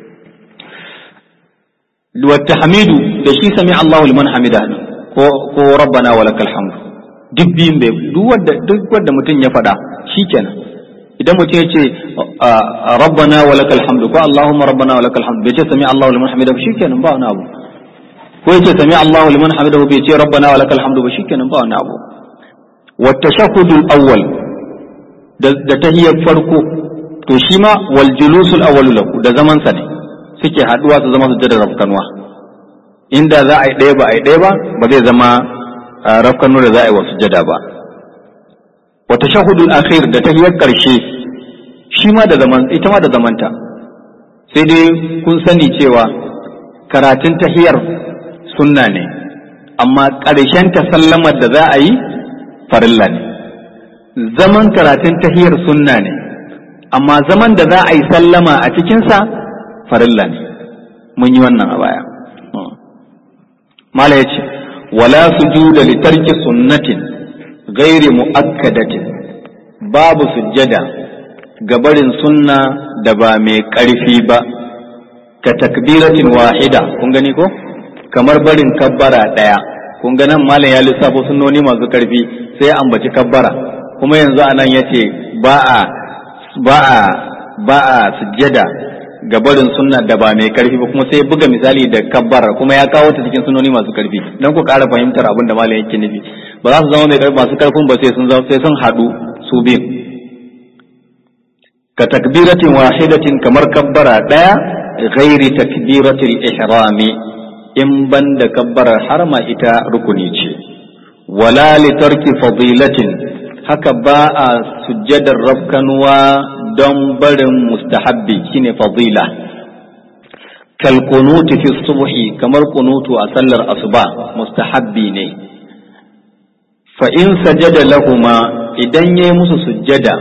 wa tahmidu da shi sami Allahu liman hamidahu ko ko rabbana walakal hamdu duk biyun bai duk wanda duk wanda mutum ya faɗa shikenan idan mutum ya ce rabbana walakal hamdu ko allahumma rabbana walakal hamdu bai ce sami allahu liman hamidahu shikenan ba wani abu ko ya ce sami allahu liman hamidahu bai ce rabbana walakal hamdu ba shikenan ba wani abu wa tashahhudul awwal da tahiyyar farko to shi ma wal julusul awwal lahu da zaman sa ne suke haduwa su zama sujjadar rafkanwa inda za a yi ɗaya ba a yi ɗaya ba ba zai zama rafkanu da za a yi wa sujjada ba wa tashahhudul akhir da tahiyar karshe shi ma da zaman ita ma da zamanta sai dai kun sani cewa karatun tahiyar sunna ne amma ƙarshen ta sallamar da za a yi farilla ne zaman karatun tahiyar sunna ne amma zaman da za a yi sallama a cikinsa farilla ne mun yi wannan a baya mala ya ce wala sujuda li tarki sunnatin gairi mu'akkadatin babu sujjada ga barin sunna da ba mai ƙarfi ba ka takbiratin wahida kun gani ko kamar barin kabbara ɗaya kun ga nan malam ya lissafo sunnoni masu ƙarfi sai ambaci kabbara kuma yanzu anan ya ce ba a ba a ba a sujjada ga barin sunna da ba mai ƙarfi ba kuma sai buga misali da kabbara kuma ya kawo ta cikin sunnoni masu ƙarfi don ku ƙara fahimtar abin da malam yake nufi ba za su zama mai ƙarfi masu ƙarfin ba sai sun sai sun haɗu su biyun ka takbiratin wahidatin kamar kabbara ɗaya ghairi takbiratil ihrami in ban da kabbarar harma ita rukuni ce wala li tarki fadilatin haka ba a sujjadar rafkanuwa don barin mustahabbi shine fadila kal kunuti fi subhi kamar kunutu a sallar asuba mustahabbi ne fa in sajada lahuma idan yayi musu sujjada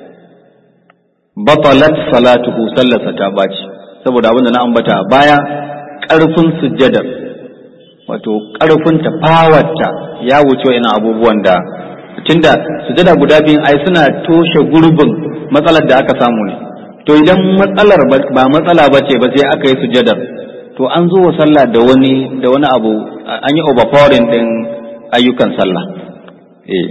batalat salatuhu sallarsa ta baci saboda abin da na ambata a baya ƙarfin sujjadar wato ƙarfin ta fawarta ya wuce ina abubuwan da tunda sujjada guda biyun ai suna toshe gurbin matsalar da aka samu ne to idan matsalar ba matsala ba ce ba sai aka yi sujjadar to an zo wa sallah da wani da wani abu an yi overpowering din ayyukan sallah eh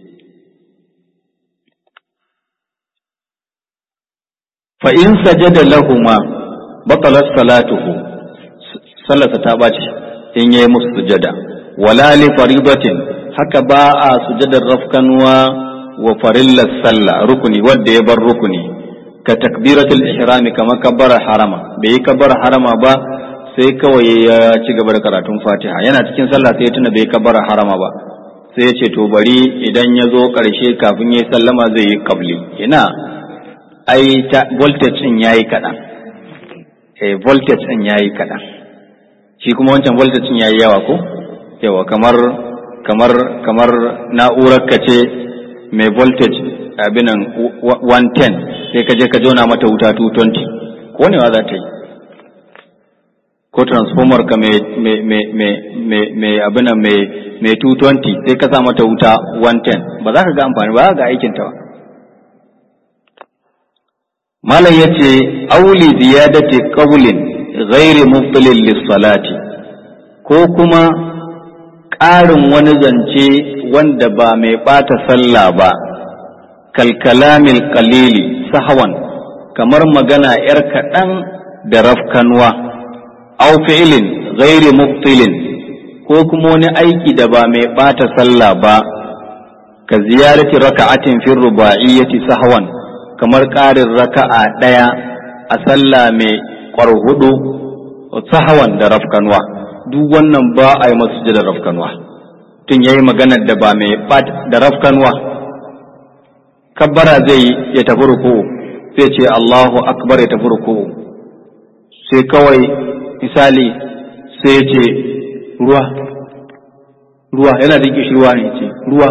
fa in sajada lahuma batalat salatuhu sallarsa ta bace in yayi musu sujada wala li faridatin haka ba a sujadar rafkanwa wa farillas sallah rukuni wanda ya bar rukuni ka takbiratul ihrami kamar kabbara harama bai yi kabbara harama ba sai kawai ya ci gaba da karatun fatiha yana cikin sallah sai ya tuna bai kabbara harama ba sai ya ce to bari idan ya zo ƙarshe kafin ya yi sallama zai yi kabli ina ai ta voltage din yayi kaɗan eh voltage din yayi kaɗan shi kuma wancan voltage din yayi yawa ko yawa kamar kamar kamar na'urar ka ce mai voltage abinan 110 sai ka je ka jona mata wuta 220 konewa za ta yi ko transformer ka mai abin mai 220 sai ka sa mata wuta 110 ba za ka ga amfani ba za ka ga aikinta ba malam ya ce auli ziyadati qawlin ghairi mubtilin lissalati ko kuma ƙarin wani zance wanda ba mai ɓata sallah ba kalkalamil qalili sahawan kamar magana ‘yar kaɗan da rafkanwa au fi'ilin ghairi mubtilin ko kuma wani aiki da ba mai ɓata sallah ba ka ziyarati raka'atin fi ruba'iyyati sahwan kamar ƙarin raka'a ɗaya a sallah mai ƙwarhudu sahawan da rafkanwa duk wannan ba a yi masu da rafkanwa tun ya yi maganar da ba mai da rafkanwa kabbara zai ya tafi ruku sai ce Allahu akbar ya tafi ruku sai kawai misali sai ya ce ruwa ruwa yana da ruwa ne ce ruwa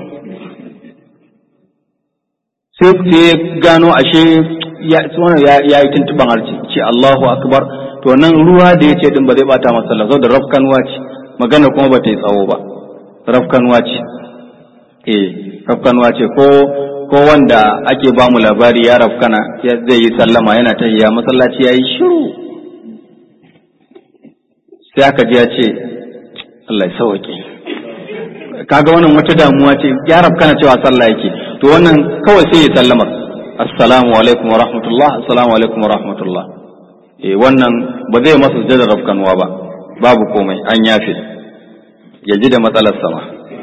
sai ya gano ashe ya yi tuntuban harci ce Allahu akbar to nan ruwa da ya ce din ba zai bata masa sallah da rafkanwa ce magana kuma ba ta yi tsawo ba rafkanwa ce eh rafkanwa ce ko ko wanda ake ba mu labari ya rafkana zai yi sallama yana ta ya masallaci ya yi shiru sai aka ji ya ce Allah ya sauke kaga wannan wata damuwa ce ya rafkana cewa sallah yake to wannan kawai sai ya sallama assalamu alaikum wa rahmatullah assalamu alaikum wa rahmatullah eh wannan ba zai masa sujjadar rafkanwa ba babu komai an yafe ya ji da matsalar sama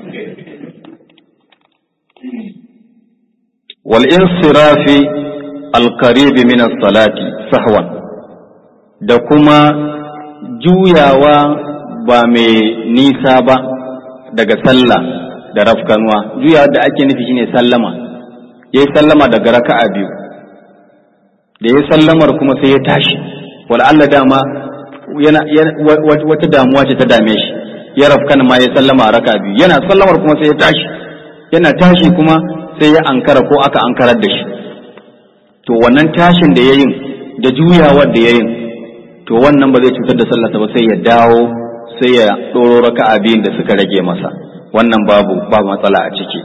wal insirafi al-qarib min as-salati sahwan da kuma juyawa ba mai nisa ba daga sallah da rafkanwa juyawa da ake nufi shine sallama yayi sallama daga raka'a biyu da yayi sallamar kuma sai ya tashi wala Allah dama yana wata damuwa ce ta dame shi ya rafkana ma ya sallama a raka biyu yana sallamar kuma sai ya tashi yana tashi kuma sai ya ankara ko aka ankarar da shi to wannan tashin da yayin da juyawar da yayin to wannan ba zai cutar da sallarsa ba sai ya dawo sai ya ɗoro raka'a biyun da suka rage masa wannan babu babu matsala a ciki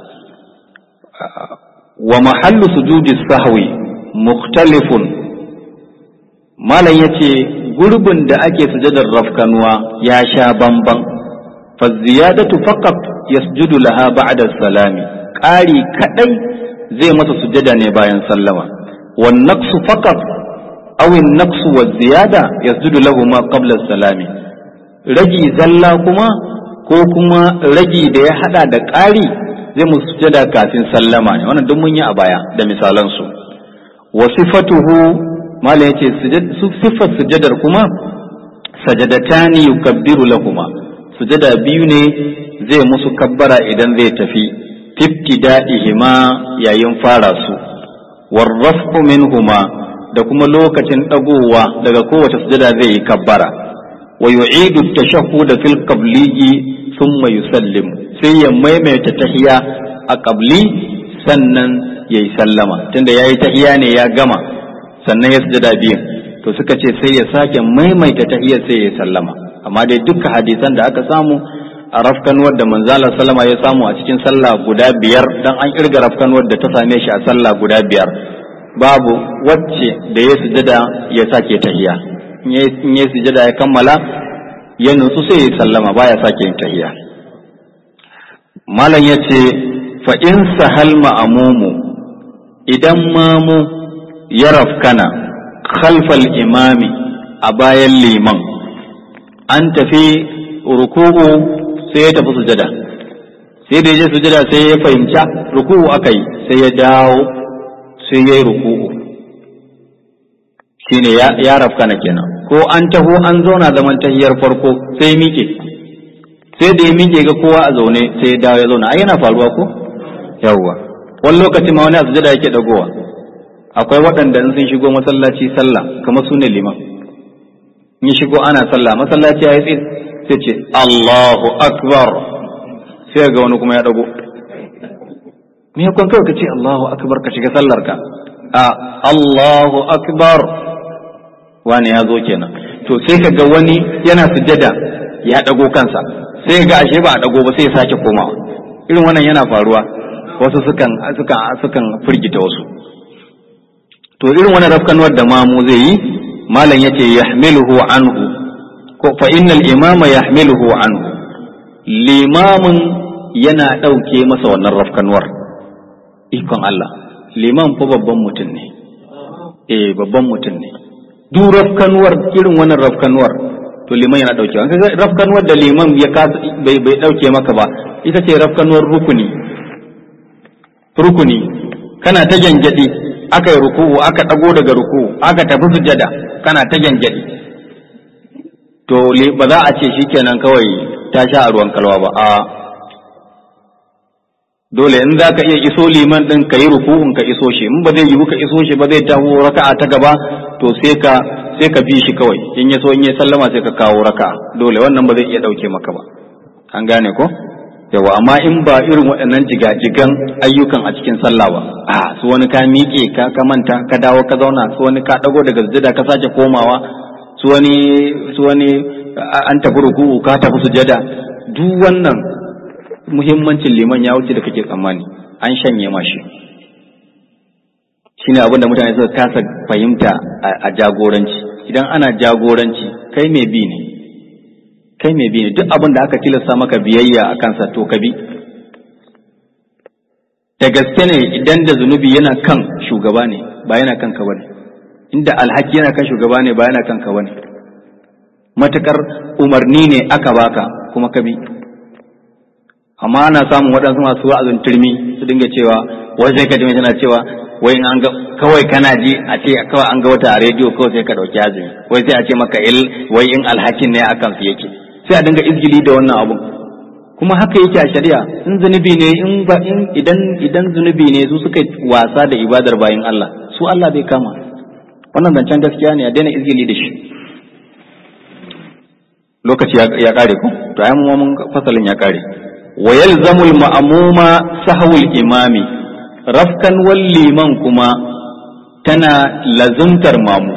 wa mahallu sujudi sahwi mukhtalifun malam yace gurbin da ake sujadar rafkanuwa ya sha bamban fa ziyadatu faqat yasjudu laha ba'da salami ƙari kadai zai masa sujada ne bayan sallama wan naqsu faqat aw an naqsu wa ziyada yasjudu lahu ma qabla salami ragi zalla kuma ko kuma ragi da ya hada da ƙari zai musu sujada kafin sallama ne wannan duk mun yi a baya da misalan su wa sifatuhu malam yace siffar sujadar kuma sajadatani yukabbiru lahuma sujada biyu ne zai musu kabbara idan zai tafi ibtida'ihima yayin fara su warrafu minhuma da kuma lokacin dagowa daga kowace sujada zai yi kabbara wa yu'idu at-tashahhud fil qabliyyi thumma yusallim sai ya maimaita tahiya a qabli sannan yayi sallama tunda yayi tahiya ne ya gama sannan ya sujada biyun to suka ce sai ya sake maimaita tahiyar sai ya sallama amma dai duka hadisan da aka samu a rafkanuwar da manzala sallama ya samu a cikin sallah guda biyar dan an kirga rafkanuwar da ta same shi a sallah guda biyar babu wacce da ya sujada ya sake tahiya in ya sujada ya kammala ya nutsu sai ya sallama baya sake yin tahiya malam ya ce fa in sahal ma'amumu idan mamu ya rafkana khalfal imami a bayan liman an tafi ruku'u sai ya tafi sujada sai da je sujada sai ya fahimci ruku'u aka yi sai ya dawo sai ya yi ruku'u shine ya rafkana kenan ko an taho an zauna zaman tahiyar farko sai ya miƙe sai da ya miƙe ga kowa a zaune sai ya dawo ya zauna ai yana faruwa ko yawwa wani lokaci ma wani a sujada yake dagowa akwai waɗanda in sun shigo masallaci sallah kamar su ne liman in shigo ana sallah masallaci ya yi sai ce Allahu akbar sai ga wani kuma ya dago me yakon kawai ka ce Allahu akbar ka shiga sallar ka a Allahu akbar wani ya zo kenan to sai ka ga wani yana sujada ya dago kansa sai ga ashe ba a dago ba sai ya sake komawa irin wannan yana faruwa wasu sukan sukan sukan firgita wasu to irin wannan rafkanuwar da mamu zai yi malam yace yahmiluhu anhu ko fa innal imama yahmiluhu anhu limamin yana ɗauke masa wannan rafkanuwar ikon Allah liman fa babban mutum ne eh babban mutum ne duk rafkanuwar irin wannan rafkanuwar to liman yana ɗauke wa kaga rafkanuwar da liman ya bai bai ɗauke maka ba ita ce rafkanuwar rukuni rukuni kana ta gyangyaɗi aka yi ruku'u aka ɗago daga ruku'u aka tafi sujada kana ta gyangyaɗi to ba za a ce shikenan kawai ta sha a ruwan kalwa ba a dole in za ka iya iso liman ɗin ka yi ruku'un ka iso shi in ba zai yiwu ka iso shi ba zai taho raka'a ta gaba to sai ka sai ka bi shi kawai in ya so in ya sallama sai ka kawo raka'a dole wannan ba zai iya ɗauke maka ba an gane ko yawa amma in ba irin waɗannan jigajigan ayyukan a cikin sallah ba a su wani ka miƙe ka ka manta ka dawo ka zauna su wani ka ɗago daga sujada ka sake komawa su wani su wani an tafi ruku'u ka tafi sujada duk wannan muhimmancin liman ya wuce da kake tsammani an shanye mashi shine abin da mutane suka kasa fahimta a jagoranci idan ana jagoranci kai mai bi ne kai mai bi ne duk abin da aka tilasta maka biyayya a kansa to ka bi da gaske ne idan da zunubi yana kan shugaba ne ba yana kanka bane inda alhaki yana kan shugaba ne ba yana kanka bane matukar umarni ne aka baka kuma ka bi amma ana samun waɗansu masu wa'azin turmi su dinga cewa wai sai ka ji tana cewa wai an ga kawai kana ji a ce kawai an ga wata a rediyo kawai sai ka ɗauki azumi wai sai a ce maka il wai in alhakin ne akan su yake sai a dinga izgili da wannan abun kuma haka yake a shari'a in zunubi ne in ba in idan idan zunubi ne su suka wasa da ibadar bayin Allah su Allah bai kama wannan zancen gaskiya ne a daina izgili da shi lokaci ya kare ku to ai mun fasalin ya kare wa yalzamul ma'muma sahwul imami rafkan wal liman kuma tana lazumtar mamu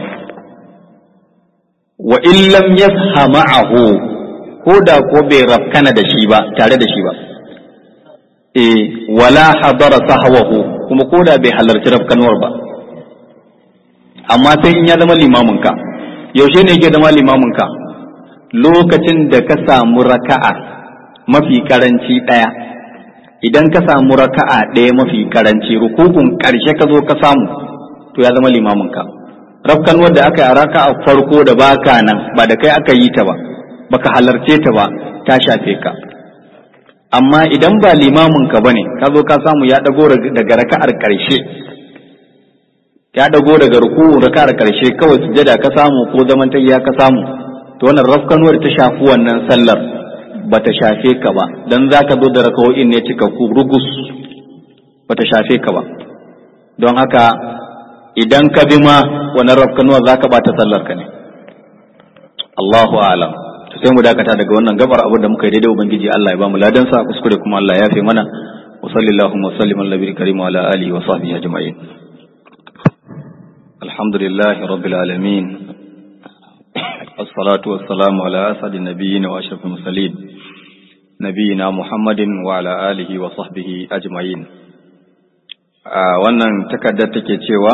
wa in lam yasha ma'ahu ko da ko bai rafkana da shi ba tare da shi ba eh wala hadara sahwahu kuma ko da bai halarci rafkanwar ba amma sai in ya zama limamin ka yaushe ne yake zama limamin ka lokacin da ka samu raka'a mafi karanci ɗaya idan ka samu raka'a ɗaya mafi karanci rukukun ƙarshe ka zo ka samu to ya zama limamin ka rafkan wadda aka yi a raka'a farko da baka nan ba da kai aka yi ta ba baka halarce ta ba ta shafe ka amma idan ba limamin ka bane ka zo ka samu ya dago daga raka'ar ƙarshe ya dago daga ruku'un raka'ar ƙarshe kawai sujada ka samu ko zaman ya ka samu to wannan rafkanuwar ta shafi wannan sallar ba ta shafe ka ba don za ka zo da rakawo'in ne cika ku rugus ba ta shafe ka ba don haka idan ka bi ma wani rafkanuwa za ka bata sallar ka ne Allahu alam to sai mu dakata daga wannan gabar abin da muka yi daidai ubangiji Allah ya ba mu ladan sa kuskure kuma Allah ya yafe mana wa sallallahu wa sallim ala nabiyil karim wa ala alihi wa sahbihi ajma'in alhamdulillahi rabbil alamin الصلاة والسلام على أسعد النبيين وأشرف المرسلين نبينا محمد وعلى آله وصحبه أجمعين wannan takardar take cewa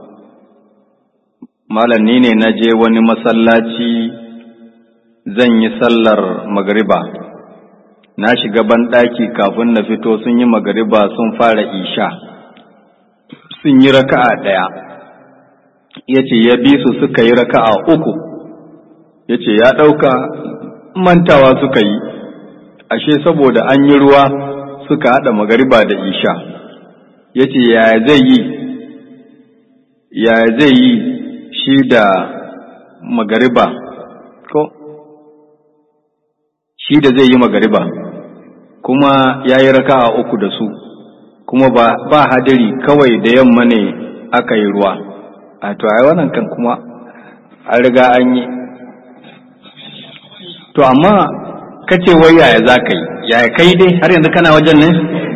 malam ni ne na je wani masallaci zan yi sallar magariba na shiga banɗaki kafin na fito sun yi magariba sun fara isha sun yi raka'a ɗaya ya ce ya bi su suka yi raka'a uku ya ce ya ɗauka mantawa suka yi ashe saboda an yi ruwa suka haɗa magariba da isha ya ce yaya zai yi yaya zai yi shi da magariba ko shi da zai yi magariba kuma ya yi raka a uku da su kuma ba, ba hadiri kawai da yamma ne aka yi ruwa a to ai wannan kan kuma an riga an yi to amma kace wai yaya za ka yi yaya kai dai har yanzu kana wajen ne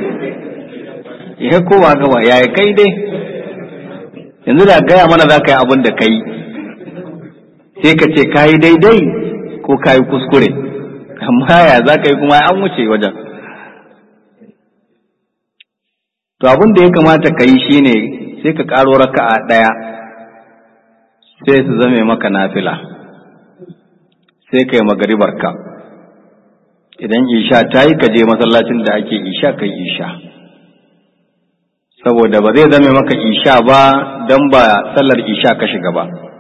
ya kowa gaba yaya kai dai yanzu da gaya mana za ka yi abin da kai sai ka ce ka yi daidai ko ka yi kuskure amma ya za ka yi kuma an wuce wajen to abin da ya kamata ka yi shine sai ka ƙaro raka'a ɗaya sai su zame maka nafila sai ka yi magaribarka idan isha ta yi ka je masallacin da ake isha kai isha saboda ba zai zame maka isha ba don ba sallar isha ka shiga ba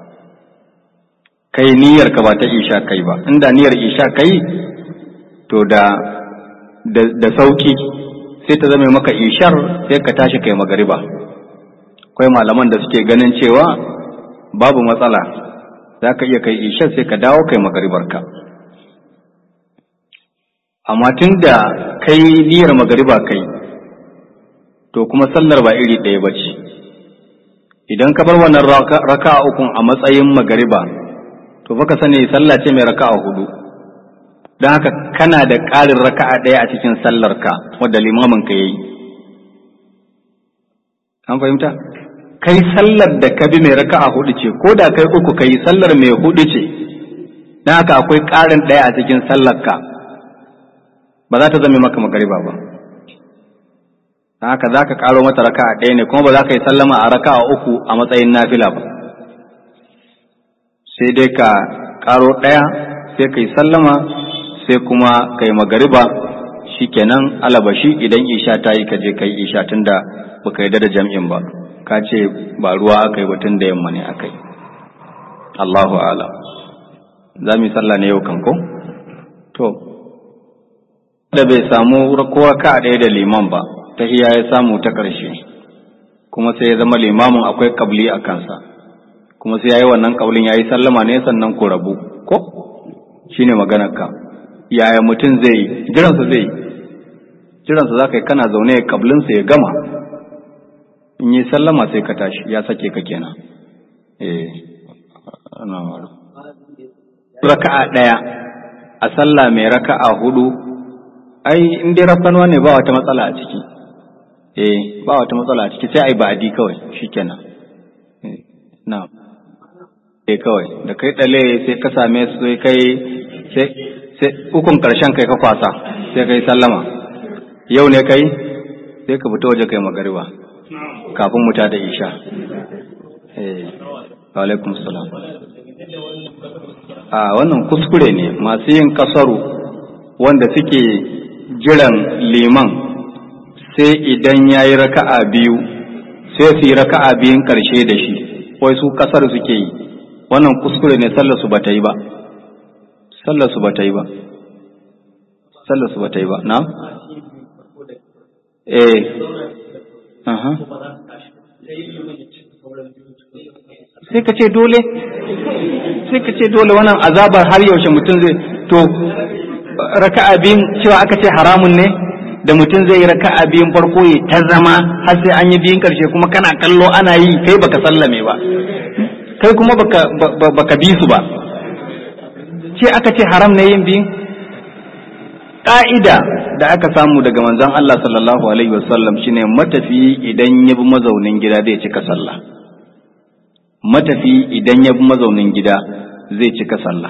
kai niyyar ka ba ta isha kai ba inda niyyar isha kai to da da sauki sai ta zame maka ishar sai ka tashi kai magariba akwai malaman da suke ganin cewa babu matsala za ka iya kai ishar sai ka dawo kai magaribarka amma tun da kai niyyar magariba kai to kuma sallar ba iri ɗaya ba ce idan ka bar wannan raka ukun a matsayin magariba to baka sani sallah ce mai raka'a hudu don haka kana da ƙarin raka'a ɗaya a cikin sallarka wadda limamin ka yayi an fahimta kai sallar da ka bi mai raka'a hudu ce ko da kai uku kai sallar mai hudu ce don haka akwai ƙarin ɗaya a cikin sallarka ba za ta zama maka magariba ba don haka za ka ƙaro mata raka'a ɗaya ne kuma ba za ka yi sallama a raka'a uku a matsayin nafila ba sai dai ka ƙaro ɗaya sai ka yi sallama sai kuma ka yi magariba shikenan alabashi idan isha ta yi ka je ka yi isha tun da ba ka yarda da jam'in ba ka ce ba ruwa aka yi batun da yamma ne aka yi Allahu ala za mu yi sallah ne yau kan ko to da bai samu kowa ka ɗaya da liman ba ta hiya ya samu ta ƙarshe kuma sai ya zama limamin akwai kabli a kansa kuma sai ya yi wannan kaulin ya yi sallama ne sannan ku rabu ko shine maganar ka yaya mutum zai yi jiransa zai yi jiransa za ka yi kana zaune kablinsa ya gama in yi sallama sai ka tashi ya sake ka kenan eh ana maru raka'a ɗaya a sallah mai raka'a hudu ai in dai rafkanuwa ne ba wata matsala a ciki eh ba wata matsala a ciki sai ai ba'adi kawai shikenan eh na'am eh kawai da kai dale sai ka same su sai kai sai sai ukun karshen kai ka kwasa sai kai sallama yau ne kai sai ka fita waje kai magariba kafin mu da isha eh wa alaikum salam a wannan kuskure ne masu yin kasaru wanda suke jiran liman sai idan ya yi raka'a biyu sai su yi raka'a biyun karshe da shi wai su kasar suke yi wannan kuskure ne sallar su bata yi ba sallar su bata yi ba sallar su bata yi ba na eh aha sai ka ce dole sai ka ce dole wannan azabar har yaushe mutum zai to raka'a biyun cewa aka ce haramun ne da mutum zai yi raka'a biyun farko ya ta zama har sai an yi biyun karshe kuma kana kallo ana yi kai baka sallame ba kai kuma baka baka bi su ba ce aka ce haram ne yin biyun ƙa'ida da aka samu daga manzon Allah sallallahu alaihi wasallam shine matafi idan ya bi mazaunin gida zai cika sallah matafi idan ya bi mazaunin gida zai cika sallah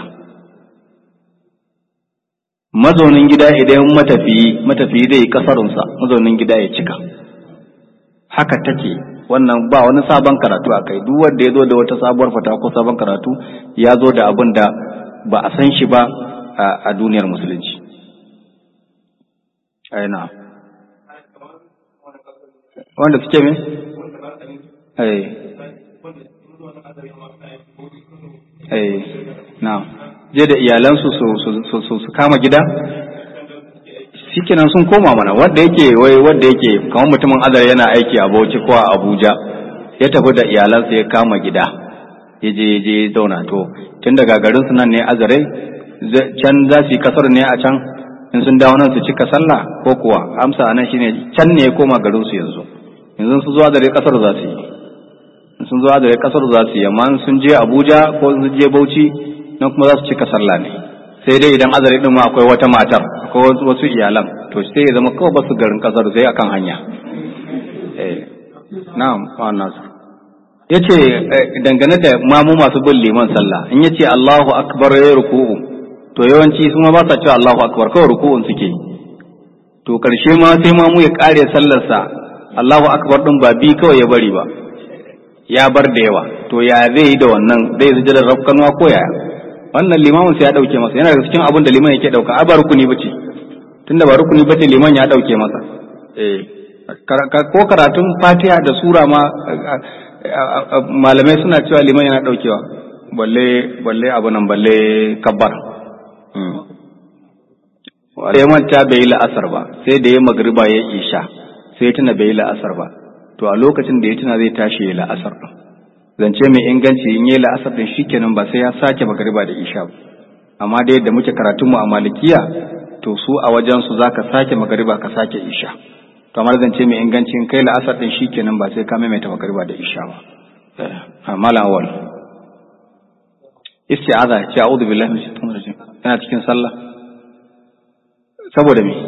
mazaunin gida idan matafi matafi zai yi kasarunsa mazaunin gida ya cika haka take wannan ba wani sabon karatu a kai duk wanda ya zo da wata sabuwar fata ko sabon karatu ya zo da abin da ba a san shi ba a duniyar musulunci aina wanda suke me? ai ai na je da iyalansu su kama gida shikenan sun koma mana wanda yake wai wanda yake kamar mutumin azar yana aiki a Bauchi ko a Abuja ya tafi da iyalansa ya kama gida ya je ya je zauna to tun daga garin su nan ne azare can za su yi kasar ne a can in sun dawo nan su cika sallah ko kuwa amsa anan shine can ne ya koma garin su yanzu yanzu sun zo azare kasar za su yi sun zo azare kasar za su yi amma sun je Abuja ko sun je Bauchi nan kuma za su cika sallah ne sai dai idan azare din ma akwai wata matar akwai wasu iyalan to sai ya zama kawai basu garin kasar sai akan hanya eh na'am wa nasu yace dangane da mamu masu bin liman sallah in yace Allahu akbar ya ruku'u to yawanci su ma ba sa cewa Allahu akbar kawai ruku'un suke to karshe ma sai mamu ya kare sallarsa Allahu akbar din ba bi kawai ya bari ba ya bar da yawa to ya zai yi da wannan zai sujada rafkanwa ko yaya wannan limamin sai ya dauke masa yana da cikin abin da liman yake dauka a ba rukuni bace tunda ba rukuni bace liman ya dauke masa eh ko karatun fatiha da sura ma malamai suna cewa liman yana daukewa balle balle abu nan balle kabbar sai manta bai yi la'asar ba sai da ya magriba ya isha sai tuna bai yi la'asar ba to a lokacin da ya tuna zai tashi ya la'asar din zance mai inganci in yi la'asar din shikenan ba sai ya sake magriba da isha ba amma da yadda muke karatun mu a malikiya to su a wajen su zaka sake magriba ka sake isha to amma zance mai inganci in kai la'asar din shikenan ba sai ka maimaita magriba da isha ba malam awal isti'aza ce a'udhu billahi minash shaitanir rajim yana cikin sallah saboda me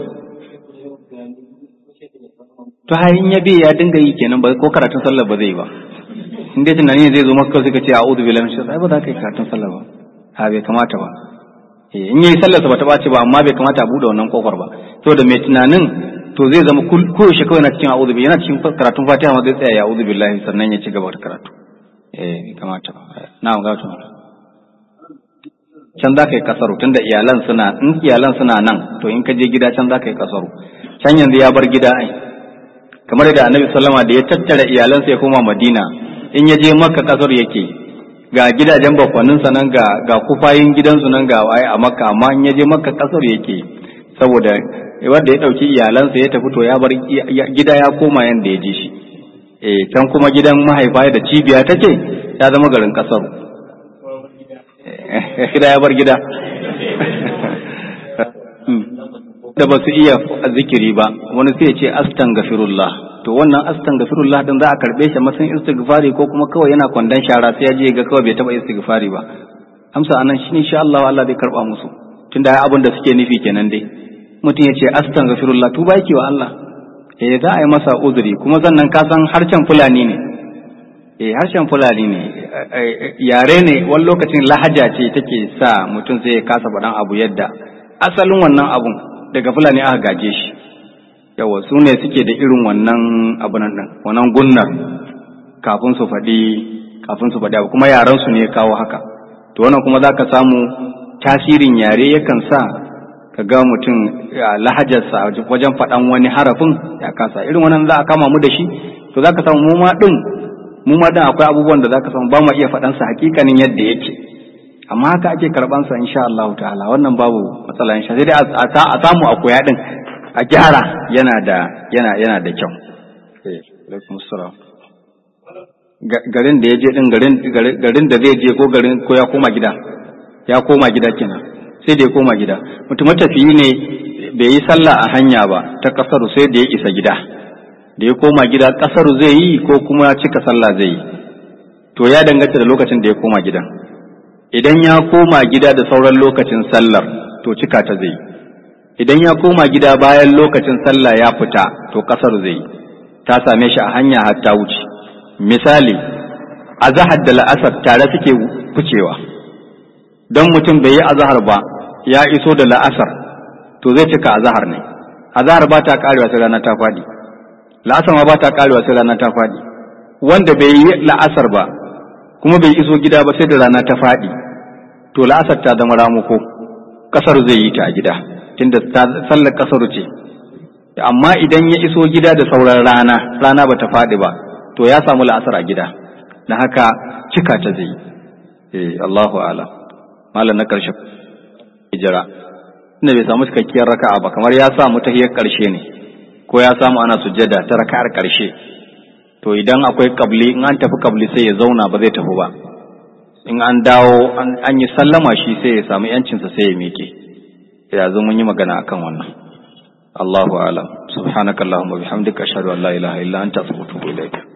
to har in ya bi ya dinga yi kenan ba ko karatun sallah ba zai ba in dai tunani zai zo maka sai ka ce a'udhu billahi minash shaitanir ba za ka yi karatun sallah ba ha bai kamata ba in yayi sallar sa bata bace ba amma bai kamata a bude wannan kofar ba saboda mai tunanin to zai zama koyaushe kawai na cikin a'udhu billahi yana cikin karatun fatiha ma zai tsaya ya a'udhu billahi sannan ya ci gaba da karatu eh bai kamata ba na'am ga to can za ka yi kasaru tunda iyalan suna in iyalan suna nan to in ka je gida can za ka yi kasaru can yanzu ya bar gida ai kamar da annabi sallama da ya tattara iyalansa ya koma madina in ya je makka kasar yake ga gidajen bakwanin sa nan ga ga kufayin gidansu nan ga waye a makka amma in ya je makka kasar yake saboda wanda ya dauki iyalansa ya tafi to ya bar gida ya koma yanda ya je shi eh can kuma gidan mahaifa da cibiya take ya zama garin kasaru gida ya bar gida da ba su iya zikiri ba wani sai ya ce astaghfirullah to wannan astaghfirullah din za a karbe shi matsayin istighfari ko kuma kawai yana kwandon shara sai ya je ga kawai bai taba istighfari ba amsa anan shine insha Allah Allah zai karba musu tunda ai abin da suke nufi kenan dai mutum ya ce astaghfirullah tuba yake wa Allah eh za a yi masa uzuri kuma sannan ka san harshen fulani ne eh harshen fulani ne yare ne wani lokacin lahaja ce take sa mutum sai ya kasa faɗan abu yadda asalin wannan abun daga fulani aka gaje shi yawa su ne suke da irin wannan abu nan ɗin wannan gunnar kafin su faɗi kafin su faɗi abu kuma yaran su ne ya kawo haka to wannan kuma za ka samu tasirin yare yakan sa ka ga mutum lahajarsa wajen faɗan wani harafin ya kasa irin wannan za a kama mu da shi to za ka samu mu ma ɗin mu ma dan akwai abubuwan da zaka san ba mu iya faɗan sa hakikanin yadda yake amma haka ake karban sa insha Allah ta'ala wannan babu matsala insha sai dai a samu a koya din a gyara yana da yana yana da kyau eh alaikum assalam garin da ya je din garin garin da zai je ko garin ko ya koma gida ya koma gida kenan sai da ya koma gida mutum matafiyi ne bai yi sallah a hanya ba ta kasaru sai da ya isa gida da ya koma gida kasaru zai yi ko kuma cika sallah zai yi to ya danganta da lokacin da ya koma gidan idan ya koma gida da sauran lokacin sallar to cika ta zai yi idan ya koma gida bayan lokacin sallah ya fita to kasar zai yi ta same shi a hanya har ta wuce misali azahar da la'asar tare suke ficewa don mutum bai yi azahar ba ya iso da la'asar to zai cika azahar ne azahar ba ta karewa sai rana ta faɗi la'asar ma ba ta karewa sai rana ta faɗi wanda bai yi la'asar ba kuma bai iso gida ba sai da rana ta faɗi to la'asar ta zama ramuko kasar zai yi ta a gida tunda sallar kasar ce amma idan ya iso gida da sauran rana rana ba ta faɗi ba to ya samu la'asar a gida na haka cika ta zai eh Allahu ala malam na karshe hijira inda bai samu cikakkiyar raka'a ba kamar ya samu tahiyar karshe ne ko ya samu ana sujjada ta raka'ar karshe to idan akwai kabli in an tafi kabli sai ya zauna ba zai tafi ba in an dawo an yi sallama shi sai ya samu yancinsa sai ya miƙe yanzu mun yi magana akan wannan Allahu a'lam subhanakallahumma bihamdika ashhadu an la ilaha illa anta astaghfiruka wa atubu ilaik